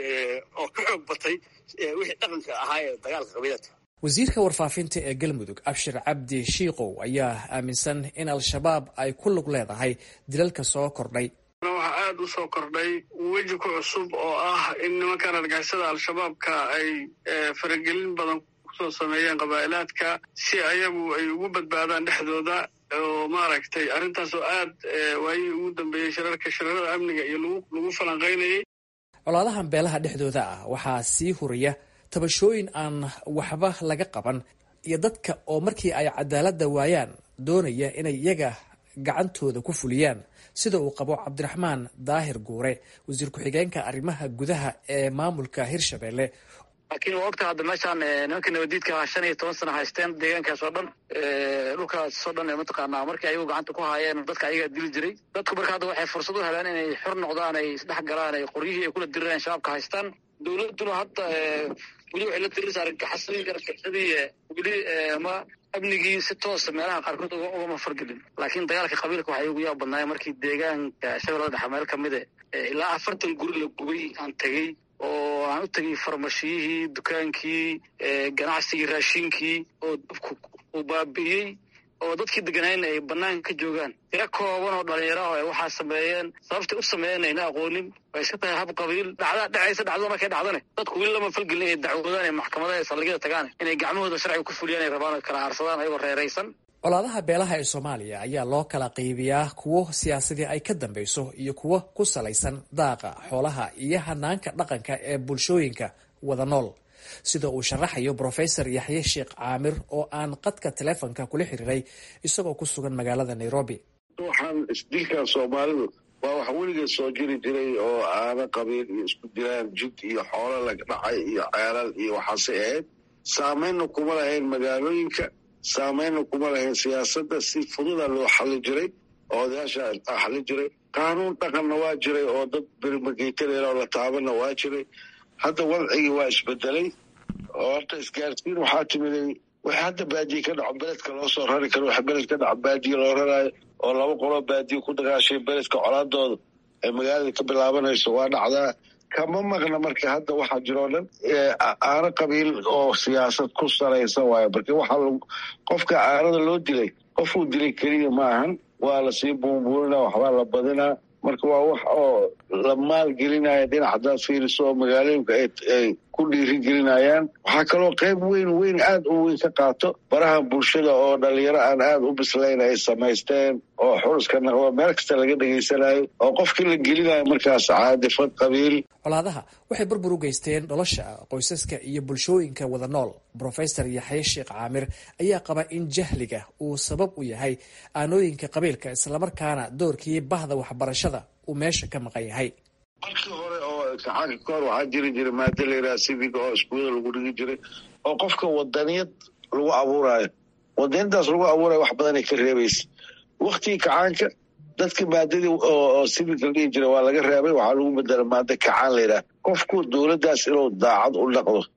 [SPEAKER 2] oo ka xoog batay wixii dhaqanka ahaa ee dagaalka qabiilada
[SPEAKER 8] wasiirka warfaafinta ee galmudug abshir cabdi shiikow ayaa aaminsan in al-shabaab ay ku lug leedahay dilalka soo kordhay
[SPEAKER 11] waxaa aada u soo kordhay weji ku cusub oo ah in nimankan argixisada al-shabaabka ay faragelin badan kusoo sameeyeen qabaa'ilaadka si ayagu ay ugu badbaadaan dhexdooda oo maaragtay arrintaas oo aad waayihii ugu dambeeyey shirarka shirarada amniga iyo lagu lagu falanqaynayay
[SPEAKER 8] colaadahan beelaha dhexdooda ah waxaa sii huraya tabashooyin aan waxba laga qaban iyo dadka oo markii ay cadaaladda waayaan doonaya inay iyaga gacantooda ku fuliyaan sida uu qabo cabdiraxmaan daahir guure wasiir ku-xigeenka arrimaha gudaha ee maamulka hirshabelle
[SPEAKER 12] laakiin waa ogta hadda meeshaan nimanka nabadiidka shan iyo toban sana haysteen deegaankaas oo dhan dhulkaas oo dhan mataqaanaa markii ayagu gacanta ku haayeen dadka ayagaa dili jiray dadku marka hadda waxay fursad u heleen inay xor noqdaan ay isdhex galaan ay qoryihii ay kula dirireen shabaabka haystaan dowladuna hadda weli waxay la diriraysa argagaxasadii argagaxadii weli ma amnigii si toosa meelaha qaarkood ugama fargelin laakiin dagaalka qabiilka waxay ugu yaab badnaayeen markii deegaanka shabeellada dhexe meel ka mid e ilaa afartan guri la gubay aan tegey oo aan u tegay farmashiyihii dukaankii ganacsigii raashinkii oo dabku uu baabi'iyey oo dadkii deganayna ay banaanka ka joogaan tiro kooban oo dhalinyaro ah ay waxaa sameeyeen sababtay u sameeyeen ayna aqoonin way iska tahay hab qabiil dhacda dhacaysa dhacdada markay dhacdane dadku weli lama falgelin ay dacwoodaan ee maxkamadaha ee saldhigyada tagaan inay gacmahooda sharciga ku fuliyaan ay rabaan kala aarsadaan ayagoo reeraysan
[SPEAKER 8] colaadaha beelaha ee soomaaliya ayaa loo kala qaybiyaa kuwo siyaasadii ay ka dambeyso iyo kuwo ku salaysan daaqa xoolaha iyo hanaanka dhaqanka ee bulshooyinka wada nool sida uu sharaxayo brofesor yaxye sheekh caamir oo aan qadka teleefonka kula xiriiray isagoo ku sugan magaalada nairobi
[SPEAKER 13] waxaan isdilkan soomaalidu waa wax weligeed soo jiri jiray oo aana qabiil iyo isku dilaan jid iyo xoolo laga dhacay iyo ceelal iyo waxaasay ahayd saameynna kuma lahayn magaalooyinka saameynna kuma lahayn siyaasadda si fududa loo xali jiray oo odayaasha xali jiray qaanuun dhaqanna waa jiray oo dad birmageytaneel oo la taabana waa jiray hadda wadcigii waa isbedelay oo horta isgaarsiin waxaa timiday wax hadda baadiye ka dhaco beledka loo soo rari karo wax beled ka dhaco baadiye loo raraayo oo laba qoloo baadiye ku dagaashay beledka colaadooda ay magaalada ka bilaabanayso waa dhacdaa kama maqna marka hadda waxaa jiroo dhan aano qabiil oo siyaasad ku salaysan waayo marka waxaa qofka aanada loo dilay qofuu dilay keliya ma ahan waa lasii buunbuurinaa waxbaa la badinaa marka waa wax oo la maalgelinaya dhinac haddaad fiiriso oo magaalooyinka ay ku dhiirigelinayaan waxaa kaloo qayb weyn weyn aada u weyn ka qaato baraha bulshada oo dhalinyaro aan aada u bislayn ay samaysteen oo xuruska naqdo meel kasta laga dhegaysanayo oo qofkii la gelinayo markaas caadifad qabiil
[SPEAKER 8] colaadaha waxay burbur u geysteen nolosha qoysaska iyo bulshooyinka wada nool brofesor yaxye sheekh caamir ayaa qaba in jahliga uu sabab u yahay aanooyinka qabiilka islamarkaana doorkii bahda waxbarashada uu meesha ka maqan yahay
[SPEAKER 13] markii hore oo kacaanka ka hor waxaa jiri jiray maado layidhaha civiga oo iskuulada lagu dhigi jiray oo qofka wadaniyad lagu abuuraayo wadaniyadaas lagu abuurayo wax badanay ka reebaysa waktigii kacaanka dadka maadadii oo civiga la dhihi jiray waa laga reebay waxaa lagu bedela maado kacaan layidhaha qofku dowladdaas inuu daacad u dhaqdo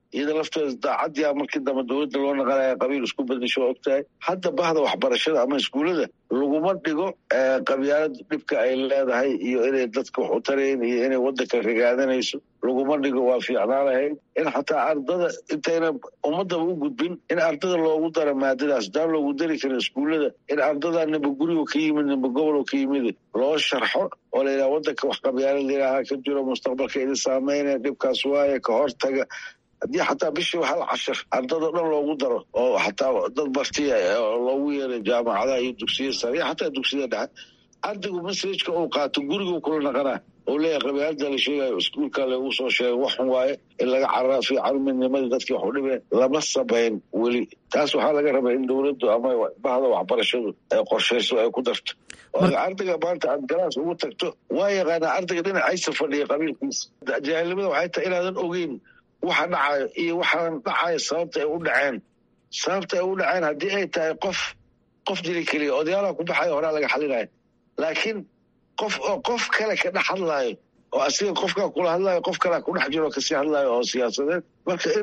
[SPEAKER 13] iyada lafteeda daacaddiia markii dambe dowladda loo naqanaya qabiil isku bedesho waa ogtahay hadda bahda waxbarashada ama iskuullada laguma dhigo qabyaalad dhibka ay leedahay iyo inay dadka wax u tarayn iyo inay waddanka rigaadanayso laguma dhigo waa fiicnaa lahayd in xataa ardada intayna ummadaba u gudbin in ardada loogu daro maadadaas daan loogu dari karin iskuullada in ardada nimba gurigo ka yimid nimba gobolo ka yimid loo sharxo oo la yidhaha waddanka wax qabyaalad ilaaha ka jiro mustaqbalka idin saameynaya dhibkaas waaye ka hortaga haddii xataa bishii hal cashir ardadao dhan loogu daro oo xataa dad bartiya loogu yeeray jaamacadaha iyo dugsiya sare iyo xataa dugsiyada dhexe ardaygu masajka uu qaato gurigu kula naqanaa oo leeyahay qabyaalada la sheegayo iskuulka lagu soo sheegay waxun waaye in laga cararaa fiican midnimadii dadkii wax u dhibeen lama samayn weli taas waxaa laga rabaa in dowladdu ama bahda waxbarashadu ay qorshayso ay ku darto ardayga maanta aad galaas ugu tagto waa yaqaanaa ardayga dhinacaysa fadhiya qabiilkiisa jaahilnimada waxay tahay inaadan ogeyn waxa dhacayo iyo waxaan dhacayo sababta ay u dhaceen sababta ay u dhaceen haddii ay tahay qof qof dili keliya odayaalaha ku baxayo horaa laga xalinaya laakiin qof oo qof kale ka dhex hadlaayo oo asiga qofkaa kula hadlaayo qof kalea ku dhex jiro kasii hadlaayo oo siyaasadeed marka in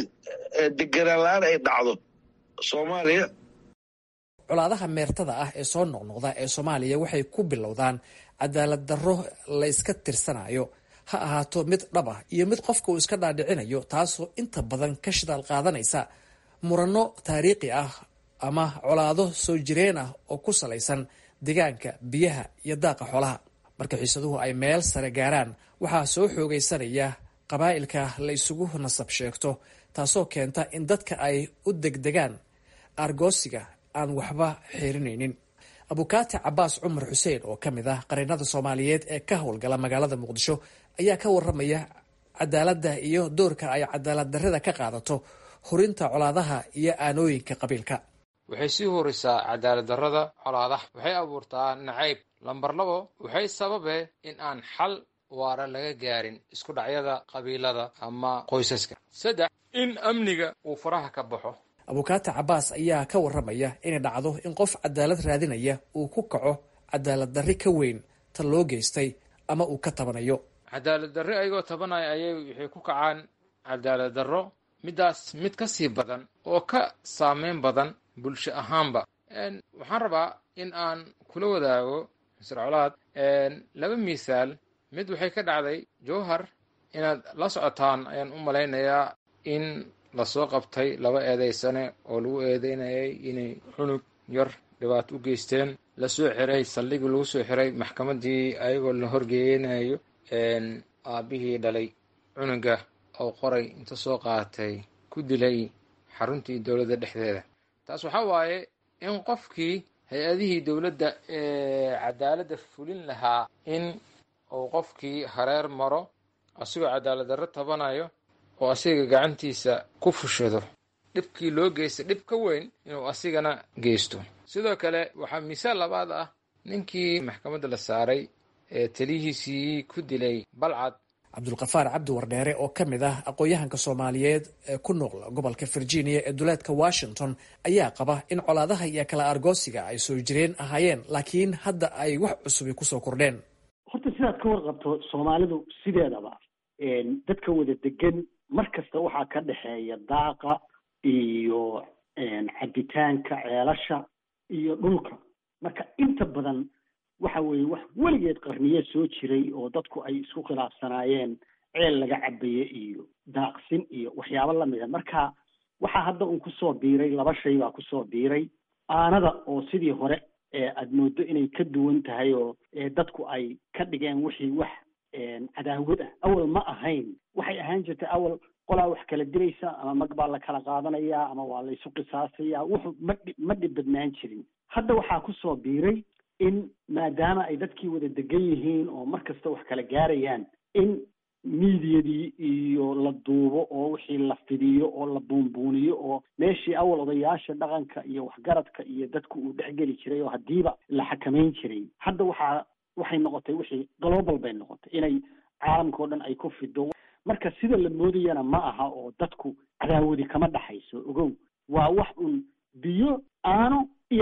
[SPEAKER 13] deganaan la-aan ay dhacdo soomaaliya
[SPEAKER 8] colaadaha meertada ah ee soo noqnoqda ee soomaaliya waxay ku bilowdaan cadaalad darro la iska tirsanayo ha ahaato mid dhab ah iyo mid qofka uu iska dhaadhicinayo taasoo inta badan ka shidaal qaadanaysa muranno taariikhi ah ama colaado soo jireen ah oo ku salaysan deegaanka biyaha iyo daaqa xoolaha marka xiisaduhu ay meel sare gaaraan waxaa soo xoogaysanaya qabaa'ilka la isugu nasab sheegto taasoo keenta in dadka ay u degdegaan argoosiga aan waxba xirinaynin abukaati cabaas cumar xuseen oo ka mid ah qareennada soomaaliyeed ee ka howlgala magaalada muqdisho ayaa ka waramaya cadaaladda iyo doorka ay cadaalad darrida ka qaadato hurinta colaadaha iyo aanooyinka qabiilka
[SPEAKER 14] waxay sii horisaa cadaalad darrada colaadaha waxay abuurtaa nacayb lambar labo waxay sababe in aan xal waara laga gaarin isku dhacyada qabiilada ama qoysaska saddex in amniga uu faraha ka baxo
[SPEAKER 8] abukaati cabaas ayaa ka waramaya inay dhacdo in qof cadaalad raadinaya uu ku kaco cadaalad darri ka weyn ta loo geystay ama uu ka tabanayo
[SPEAKER 14] cadaalad darri ayagoo tabanaya ayay waxay ku kacaan cadaalad darro midaas mid ka sii badan oo ka saameyn badan bulsho ahaanba waxaan rabaa in aan kula wadaago misr colaad laba misaal mid waxay ka dhacday jowhar inaad la socotaan ayaan u malaynayaa in lasoo qabtay laba eedaysane oo lagu eedeynayay inay cunug yar dhibaato u geysteen lasoo xiray saldhigii lagu soo xiray maxkamaddii ayagoo la horgeeyanayo aabbihii dhalay cunuga oo qoray inta soo qaatay ku dilay xaruntii dowladda dhexdeeda taas waxaa waaye in qofkii hay-adihii dowladda ee cadaaladda fulin lahaa in uu qofkii hareer maro asigoo cadaalad darro tabanayo oo asiga gacantiisa ku fushado dhibkii loo geysta dhib ka weyn inuu asigana geysto sidoo kale waxaa misaal labaad ah ninkii maxkamadda la saaray ee taliyihiisii ku dilay balcad
[SPEAKER 8] cabdulkafaar cabdi wardheere oo ka mid ah aqoon-yahanka soomaaliyeed ee ku nool gobolka virginia ee duleedka washington ayaa qaba in colaadaha iyo kala argoosiga ay soo jireen ahaayeen laakiin hadda ay wax cusubi kusoo kordheen
[SPEAKER 15] horta sidaad ka warqabto soomaalidu sideedaba dadka wada degan mar kasta waxaa ka dhexeeya daaqa iyo cabitaanka ceelasha iyo dhulka marka inta badan waxa weeye wax weligeed qarniye soo jiray oo dadku ay isku khilaafsanaayeen ceel laga cabaye iyo daaqsin iyo waxyaabo lamida marka waxaa hadda un kusoo biiray laba shay baa kusoo biiray aanada oo sidii hore aad moodo inay ka duwan tahay oo dadku ay ka dhigeen wixii wax cadaawad ah awal ma ahayn waxay ahaan jirtay awal qolaa wax kala dilaysa ama mag baa la kala qaadanayaa ama waa la isu qisaasaya wuxu ma dhi ma dhib badnaan jirin hadda waxaa kusoo biiray in maadaama ay dadkii wada degan yihiin oo mar kasta wax kala gaarayaan in miidiyadii iyo la duubo oo wixii la fidiyo oo la buunbuuniyo oo meeshii awal odayaasha dhaqanka iyo waxgaradka iyo dadku uu dhexgeli jiray oo haddiiba la xakamayn jiray hadda waxaa waxay noqotay wixii global bay noqotay inay caalamka o dhan ay ku fido marka sida la moodayana ma aha oo dadku cadaawadi kama dhaxayso ogow waa wax un biyo aano iyo daac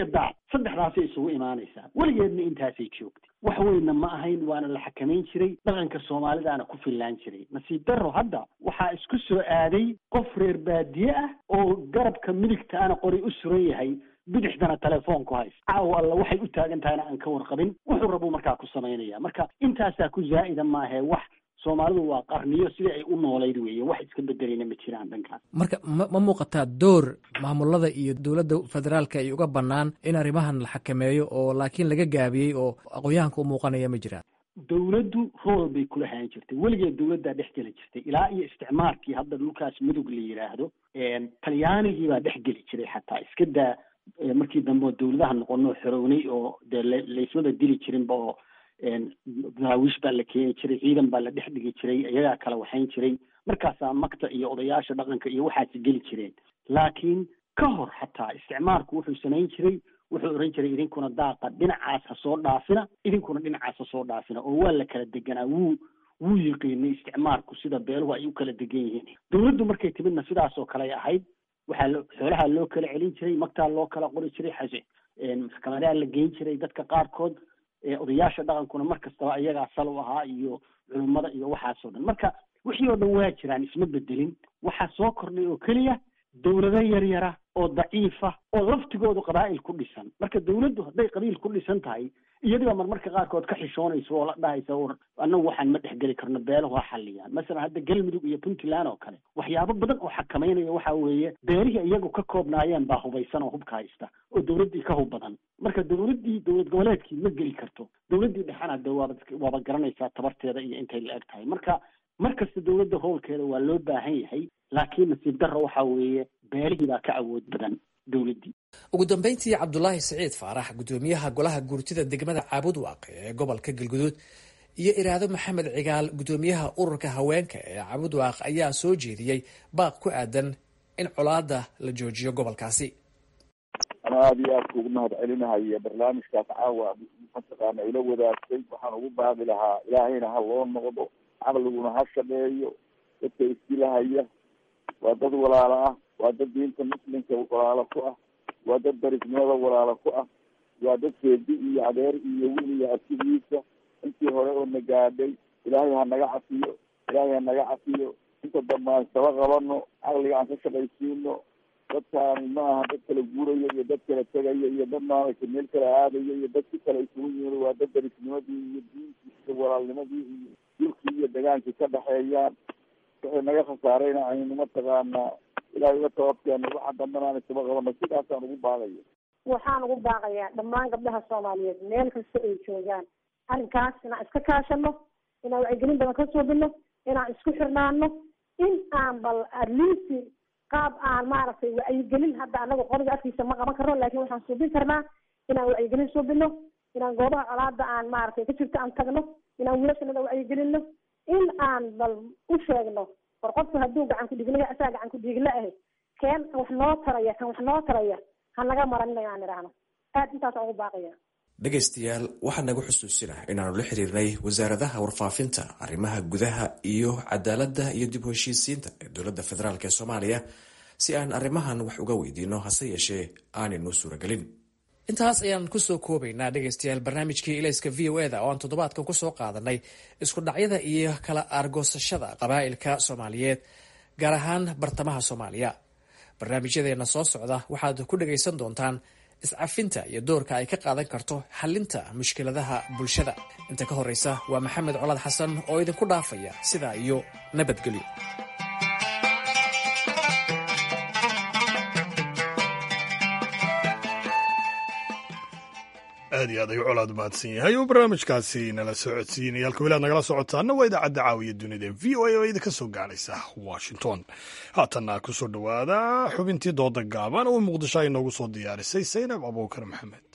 [SPEAKER 15] saddexdaasay isugu imaanaysaa weligeedna intaasay joogtay wax weynna ma ahayn waana la xakamayn jiray dhaqanka soomaalidaana ku fillaan jiray nasiib darro hadda waxaa isku soo aaday qof reer baadiye ah oo garabka midigtaana qori u suran yahay bidixdana telefoonku hays caawa alla waxay u taagan tahayna aan ka warqabin wuxuu rabuu markaa ku samaynaya marka intaasaa ku zaa'ida maahee wax soomaalidu waa qarniyo sidii ay u noolayd weeye wax iska bedelayna ma jiraan dhankaas
[SPEAKER 8] marka ma ma muuqataa door maamulada iyo dowladda federaalka ay uga bannaan in arrimahan la xakameeyo oo laakiin laga gaabiyey oo aqoon-yahanka u muuqanaya ma jiraan
[SPEAKER 15] dowladdu rool bay kula hayan jirtay weligeed dowladdaa dhex geli jirtay ilaa iyo isticmaarkii hadda dhulkaas mudug la yidhaahdo talyaanigii baa dhex geli jiray xataa iska daa markii dambe oo dowladaha noqonoo xorownay oo dee laysmaba dili jirinba oo daraawiish baa la keeni jiray ciidan baa la dhex dhigi jiray iyagaa kala waxayn jiray markaasaa makta iyo odayaasha dhaqanka iyo waxaasi geli jireen laakiin ka hor xataa isticmaalku wuxuu samayn jiray wuxuu oran jiray idinkuna daaqa dhinacaas ha soo dhaafina idinkuna dhinacaas ha soo dhaafina oo waa la kala deganaa wuu wuu yiqiinay isticmaalku sida beeluhu ay u kala degan yihiin dowladdu markay timidna sidaasoo kale ay ahayd waxaa lo xoolaha loo kala celin jiray magtaa loo kala qori jiray xase maxkamadaha la geyn jiray dadka qaarkood odayaasha dhaqankuna mar kastaba iyagaa sal u ahaa iyo culummada iyo waxaasoo dhan marka wixii oo dhan waa jiraan isma bedelin waxaa soo kordhay oo keliya dowlado yaryara oo daciifa oo laftigoodu qabaa'il ku dhisan marka dowladdu hadday qabiil ku dhisan tahay iyadiba marmarka qaarkood ka xishoonaysa oo la dhahaysa war annagu waxaan ma dhexgeli karno beelahu ha xalliyaan masalan hadda galmudug iyo puntland oo kale waxyaabo badan oo xakamaynaya waxa weeye beelihii iyagu ka koobnaayeen baa hubaysan oo hubka haysta oo dowladdii ka hub badan marka dowladdii dowlad goboleedkii ma geli karto dowladdii dhexana de waaba waaba garanaysaa tabarteeda iyo intay la eg tahay marka mar kasta dowladda howlkeeda waa loo baahan yahay laakiin nasiib darro waxa weeye beelihii baa ka awood badan dowladdii
[SPEAKER 8] ugu dambeyntii cabdulaahi siciid faarax guddoomiyaha golaha guurtida degmada caabud waaqe ee gobolka galguduud iyo iraado maxamed cigaal guddoomiyaha ururka haweenka ee caabud waaq ayaa soo jeediyey baaq ku aadan in colaada la joojiyo gobolkaasi
[SPEAKER 9] ana aada iyo aad kuugu mahad celinahaya barnaamijkaas caawa mataqaana ila wadaagtay waxaan ugu baaqi lahaa ilaahayna ha loo noqdo caqliguna ha shaqeeyo dadka isdilahaya waa dad walaalo ah waa dad diinta muslimka walaalo ku ah waa dad darisnimada walaalo ku ah waa dad seedi iyo adeer iyo wiil iyo asigiisa intii hore oo na gaadhay ilaahay ha naga cafiyo ilaahay ha naga cafiyo inta dambe aan saba qabano caqliga aan ka shaqaysiino dadkaani ma aha dad kala guuraya iyo dad kala tegaya iyo dad maaragtay meel kala aadaya iyo dad si kale isugu yimid waa dad darisnimadii iyo diintii iyo walaalnimadii iyo dhulkii iyo degaankii ka dhexeeyaan waxay naga khasaarayna aynu mataqaanaa ilahay uga tababkeeno waxa dambana aan isaba qabano sidaasaan ugu baaqaya
[SPEAKER 10] waxaan ugu baaqayaa dhammaan gabdhaha soomaaliyeed meel kasta ay joogaan arrinkaas inaan iska kaashano inaan wacyigelin badan ka suubino inaan isku xirnaano in aan bal atleast qaab aan maaragtay wacyigelin hadda anaga qoriga afkiisa ma qaban karno laakin waxaan suubin karnaa inaan wacyigelin suubino inaan goobaha colaada aan maaragtay ka jirto aan tagno inaan wiilashanada wacyigelino in aan bal u sheegno war qofku hadduu gacan ku dhiigla asaa gacan ku dhiigla ahe keen wax noo taraya kan wax noo taraya ha naga maranina inaan idhaahno aad intaasaan ugu baaqaya
[SPEAKER 8] dhegaystayaal waxaa naga xusuusinah inaanu la xiriirnay wasaaradaha warfaafinta arrimaha gudaha iyo cadaaladda iyo dib u heshiisiinta ee dowladda federaalk ee soomaaliya si aan arrimahan wax uga weydiino hase yeeshee aanaynu suuragelin intaas ayaan kusoo koobaynaa dhegaystayaal barnaamijkii ilayska v o eda oo aan toddobaadkan kusoo qaadanay isku dhacyada iyo kala aargoosashada qabaa'ilka soomaaliyeed gaar ahaan bartamaha soomaaliya barnaamijyadeena soo socda waxaad ku dhagaysan doontaan iscafinta iyo doorka ay ka qaadan karto xalinta mushkiladaha bulshada inta ka horreysa waa maxamed colaad xasan oo idinku dhaafaya sidaa iyo nabadgelyo
[SPEAKER 1] aad iyo aad ayuu colaad mahadsan yahay oo barnaamijkaasi nala soo codsiinaya halka wilaad nagala socotaana waa idaacadda caawiya dunida v o a oo idinka soo gaaraysa washington haatanna ku soo dhowaada xubintii dooda gaaban oo muqdisho ay noogu soo diyaarisay saynab abuukar maxamed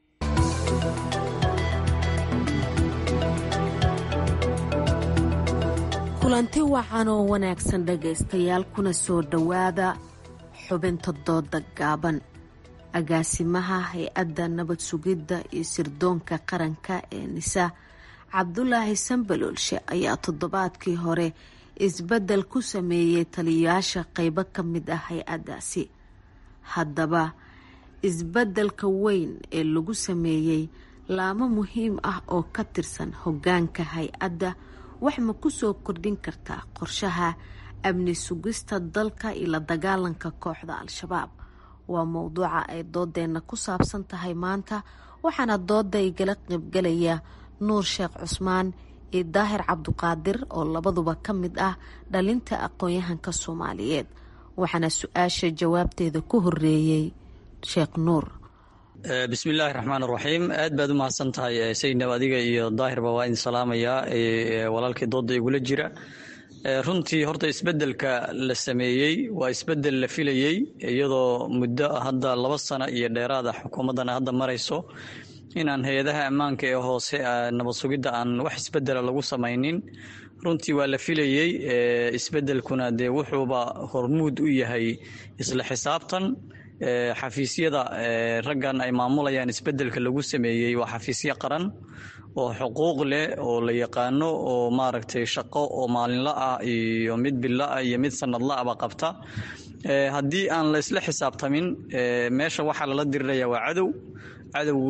[SPEAKER 16] kulanti wacan oo wanaagsan dhegaystayaal kuna soo dhowaada xubinta dooda gaaban agaasimaha hay-adda nabad sugidda iyo sirdoonka qaranka ee nisa cabdulaahi sambaloolshe ayaa toddobaadkii hore isbeddel ku sameeyey taliyayaasha qeybo ka mid ah hay-addaasi haddaba isbeddelka weyn ee lagu sameeyey laamo muhiim ah oo ka tirsan hoggaanka hay-adda wax ma ku soo kordhin kartaa qorshaha amni sugista dalka iyo la dagaalanka kooxda al-shabaab waa mowduuca ay doodeenna ku saabsan tahay maanta waxaana dooda igala qaybgalaya nuur sheekh cusmaan iyo daahir cabduqaadir oo labaduba ka mid ah dhalinta aqoon-yahanka soomaaliyeed waxaana su-aasha jawaabteeda ku horeeyey sheekh nuur
[SPEAKER 17] bismillaahi raxmaan raxiim aad baad u mahadsan tahay saydnab adiga iyo daahirba waa idin salaamayaa walaalkii dooda igula jira runtii horta isbedelka la sameeyey waa isbedel la filayey iyadoo muddo hadda laba sano iyo dheeraada xukuumaddana hadda marayso inaan hay-adaha ammaanka ee hoose nabad sugidda aan wax isbedela lagu samaynin runtii waa la filayey isbedelkuna dee wuxuuba hormuud u yahay isla xisaabtan xafiisyada raggan ay maamulayaan isbedelka lagu sameeyey waa xafiisyo qaran oo xuquuq leh oo la yaqaano oo maaragtay shaqo oo maalinla ah iyo mid bila ah iyo mid sanadla ahba qabta haddii aan la isla xisaabtamin meesha waxaa lala diriraya waa cadow cadowgu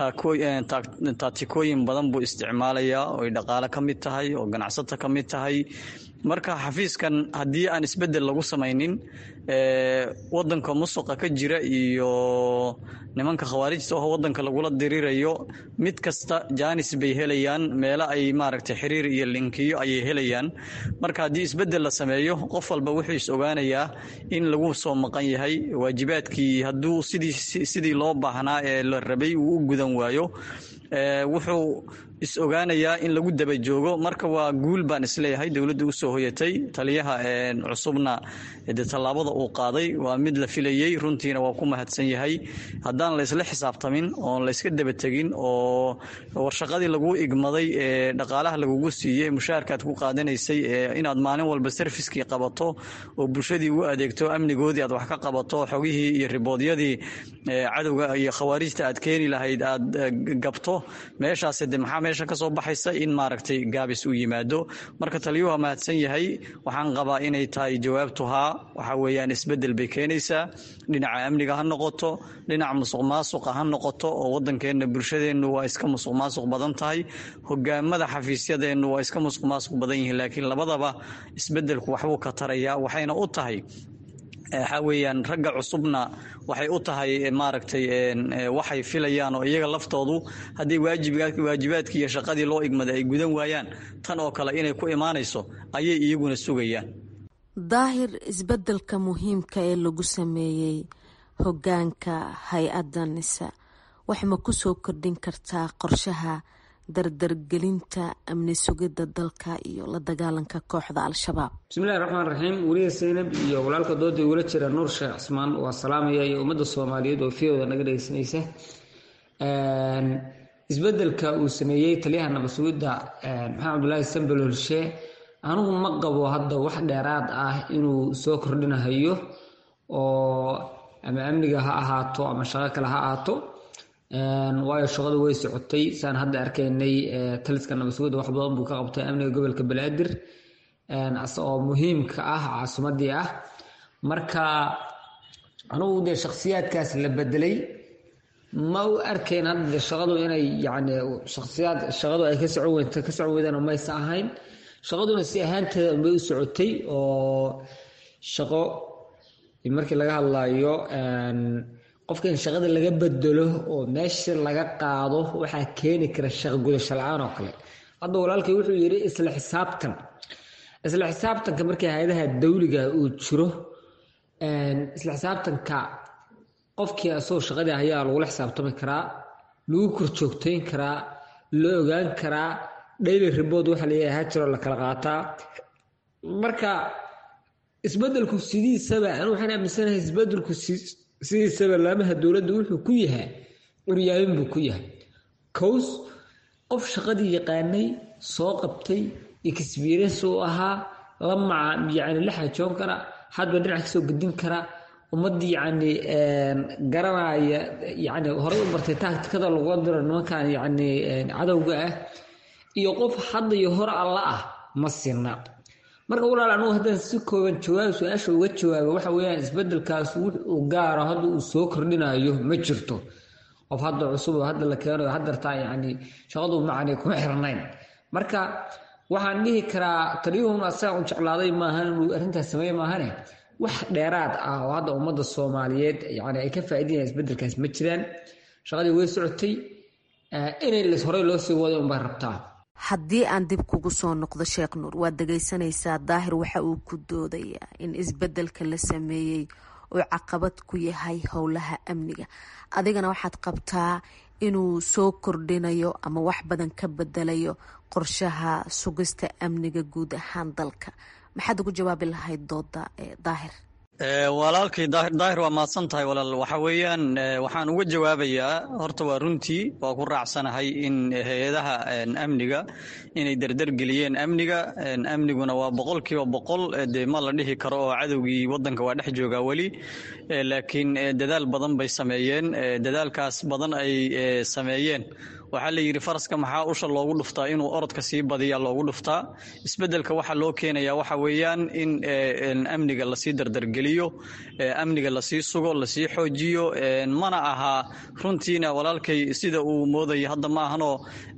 [SPEAKER 17] taatikooyin badan buu isticmaalayaa oy dhaqaale ka mid tahay oo ganacsato ka mid tahay marka xafiiskan haddii aan isbedel lagu samaynin wadanka musuqa ka jira iyo nimanka khawaarijta oo wadanka lagula dirirayo mid kasta jaanis bay helayaan meelo ay maaragtay xiriir iyo linkiyo ayay helayaan marka haddii isbedel la sameeyo qof walba wuxuu is ogaanayaa in lagu soo maqan yahay waajibaadkii hadduu sidii sidii loo baahnaa ee la rabay uu u gudan waayo wuxuu is ogaanayaa in lagu daba joogo marka waa guul baan isleeyahay dowladda usoo hoyatay taliyaha cusubna de tallaabada uu qaaday waa mid la filayey runtiina waa ku mahadsan yahay haddaan la isla xisaabtamin oon la iska daba tegin oo warshaqadii laguu igmaday ee dhaqaalaha lagugu siiyey mushaharkaad ku qaadanaysay ee inaad maalin walba sarfiskii qabato oo bulshadii u adeegto amnigoodii aad wax ka qabato xogihii iyo riboodyadii cadowga iyo khawaarijta aad keeni lahayd aad gabto meeshaas de maxaa meesha ka soo baxaysa in maaragtay gaabis uu yimaado marka taliyuhu waa mahadsan yahay waxaan qabaa inay tahay jawaabtu haa waxa weeyaan isbedel bay keenaysaa dhinaca amniga ha noqoto dhinaca musuq maasuqa ha noqoto oo wadankeenna bulshadeennu waa iska musuq maasuq badan tahay hogaamada xafiisyadeennu waa iska musuq maasuq badan yihiin laakiin labadaba isbedelku waxbuu ka tarayaa waxayna u tahay waxaa weeyaan ragga cusubna waxay u tahay maaragtay waxay filayaan oo iyaga laftoodu haddii waajibaadkii iyo shaqadii loo igmada ay gudan waayaan tan oo kale inay ku imaanayso ayay iyaguna sugayaan
[SPEAKER 16] daahir isbedelka muhiimka ee lagu sameeyey hogaanka hay-adda nisa wax ma ku soo kordhin kartaa qorshaha dardargelinta amni sugidda dalka iyo la dagaalanka kooxda al-shabaab
[SPEAKER 18] bismillahi raxmaan raxiim weliya seynab iyo walaalka dooda igula jira nuur sheekh cismaan waa salaamaya iyo ummadda soomaaliyeed oo fiyooda naga dhegeysanaysa isbedelka uu sameeyey taliyaha nabad sugidda maxamed cabdulaahi sambel holshe anigu ma qabo hadda wax dheeraad ah inuu soo kordhinahayo oo ama amniga ha ahaato ama shaqo kale ha ahaato waayo shaqadu way socotay saan hadda arkaynay taliska nabad sugidda wax badan buu ka qabtay amniga gobolka banaadir oo muhiimka ah caasimadii ah marka anugu dee shakhsiyaadkaas la bedelay ma u arkayn hadda dee shaqadu inay yacni shakhsiyaad shaqadu ay ka socon weynta ka socon weydaan maysa ahayn shaqaduna si ahaanteeda unbay u socotay oo shaqo markii laga hadlayo qofka in shaqada laga bedelo oo meesha laga qaado waxaa keeni kara shaqo gudasho la-aan oo kale hadda walaalkay wuxuu yidhi isla xisaabtan isla xisaabtanka markii hay-adaha dawliga uu jiro isla xisaabtanka qofkii asagoo shaqadii ayaa lagula xisaabtami karaa lagu korjoogtayn karaa la ogaan karaa daily report waxa layahay hajiro la kala qaataa marka isbedelku sidiisaba anu waxaan aaminsanahay isbedelku sidiisaba laamaha dowladda wuxuu ku yahay curyaamin buu ku yahay cows qof shaqadii yaqaanay soo qabtay experience uu ahaa la maca yani la xajoon kara hadba dhinac kasoo gedin kara ummadii yani garanaya yani horey u bartay taagtikada lagula diro nimankan yani cadowga ah iyo qof hadda iyo hore alla ah ma sina marka walaal anugu haddaan si kooban jawaab su-aasha uga jawaabo waxa weeyaan isbedelkaas wux uu gaaro hadda uu soo kordhinayo ma jirto qof hadda cusub oo hadda la keenayo haddartaa yacni shaqadu macani kuma xirnayn marka waxaan dhihi karaa taliyuhun asaga u jeclaaday maahan inuu arrintaas sameeye maahane wax dheeraad ah oo hadda ummadda soomaaliyeed yani ay ka faa'iidayaan isbedelkaas ma jiraan shaqadii way socotay inay las horey loo sii waday unbay rabtaa
[SPEAKER 16] haddii aan dib kugu soo noqdo sheekh nuur waad dhegaysanaysaa daahir waxa uu ku doodayaa in isbedelka la sameeyey uu caqabad ku yahay howlaha amniga adigana waxaad qabtaa inuu soo kordhinayo ama wax badan ka bedelayo qorshaha sugista amniga guud ahaan dalka maxaad ugu jawaabi lahayd dooda daahir
[SPEAKER 17] walaalkay daahir waa mahadsan tahay walaal waxa weeyaan waxaan uga jawaabayaa horta waa runtii waa ku raacsanahay in hay-adaha amniga inay derdergeliyeen amniga amniguna waa boqol kiiba boqol dee ma la dhihi karo oo cadowgii wadanka waa dhex joogaa weli laakiin dadaal badan bay sameeyeen dadaalkaas badan ay sameeyeen waxaa la yidhi faraska maxaa usha loogu dhuftaa inuu orodka sii badiya loogu dhuftaa isbedelka waxaa loo keenaya waxa weeyaan in amniga lasii dardargeliyo amniga lasii sugo lasii xoojiyo mana aha runtiina walaalkay sida uu moodaya hadda ma ahanoo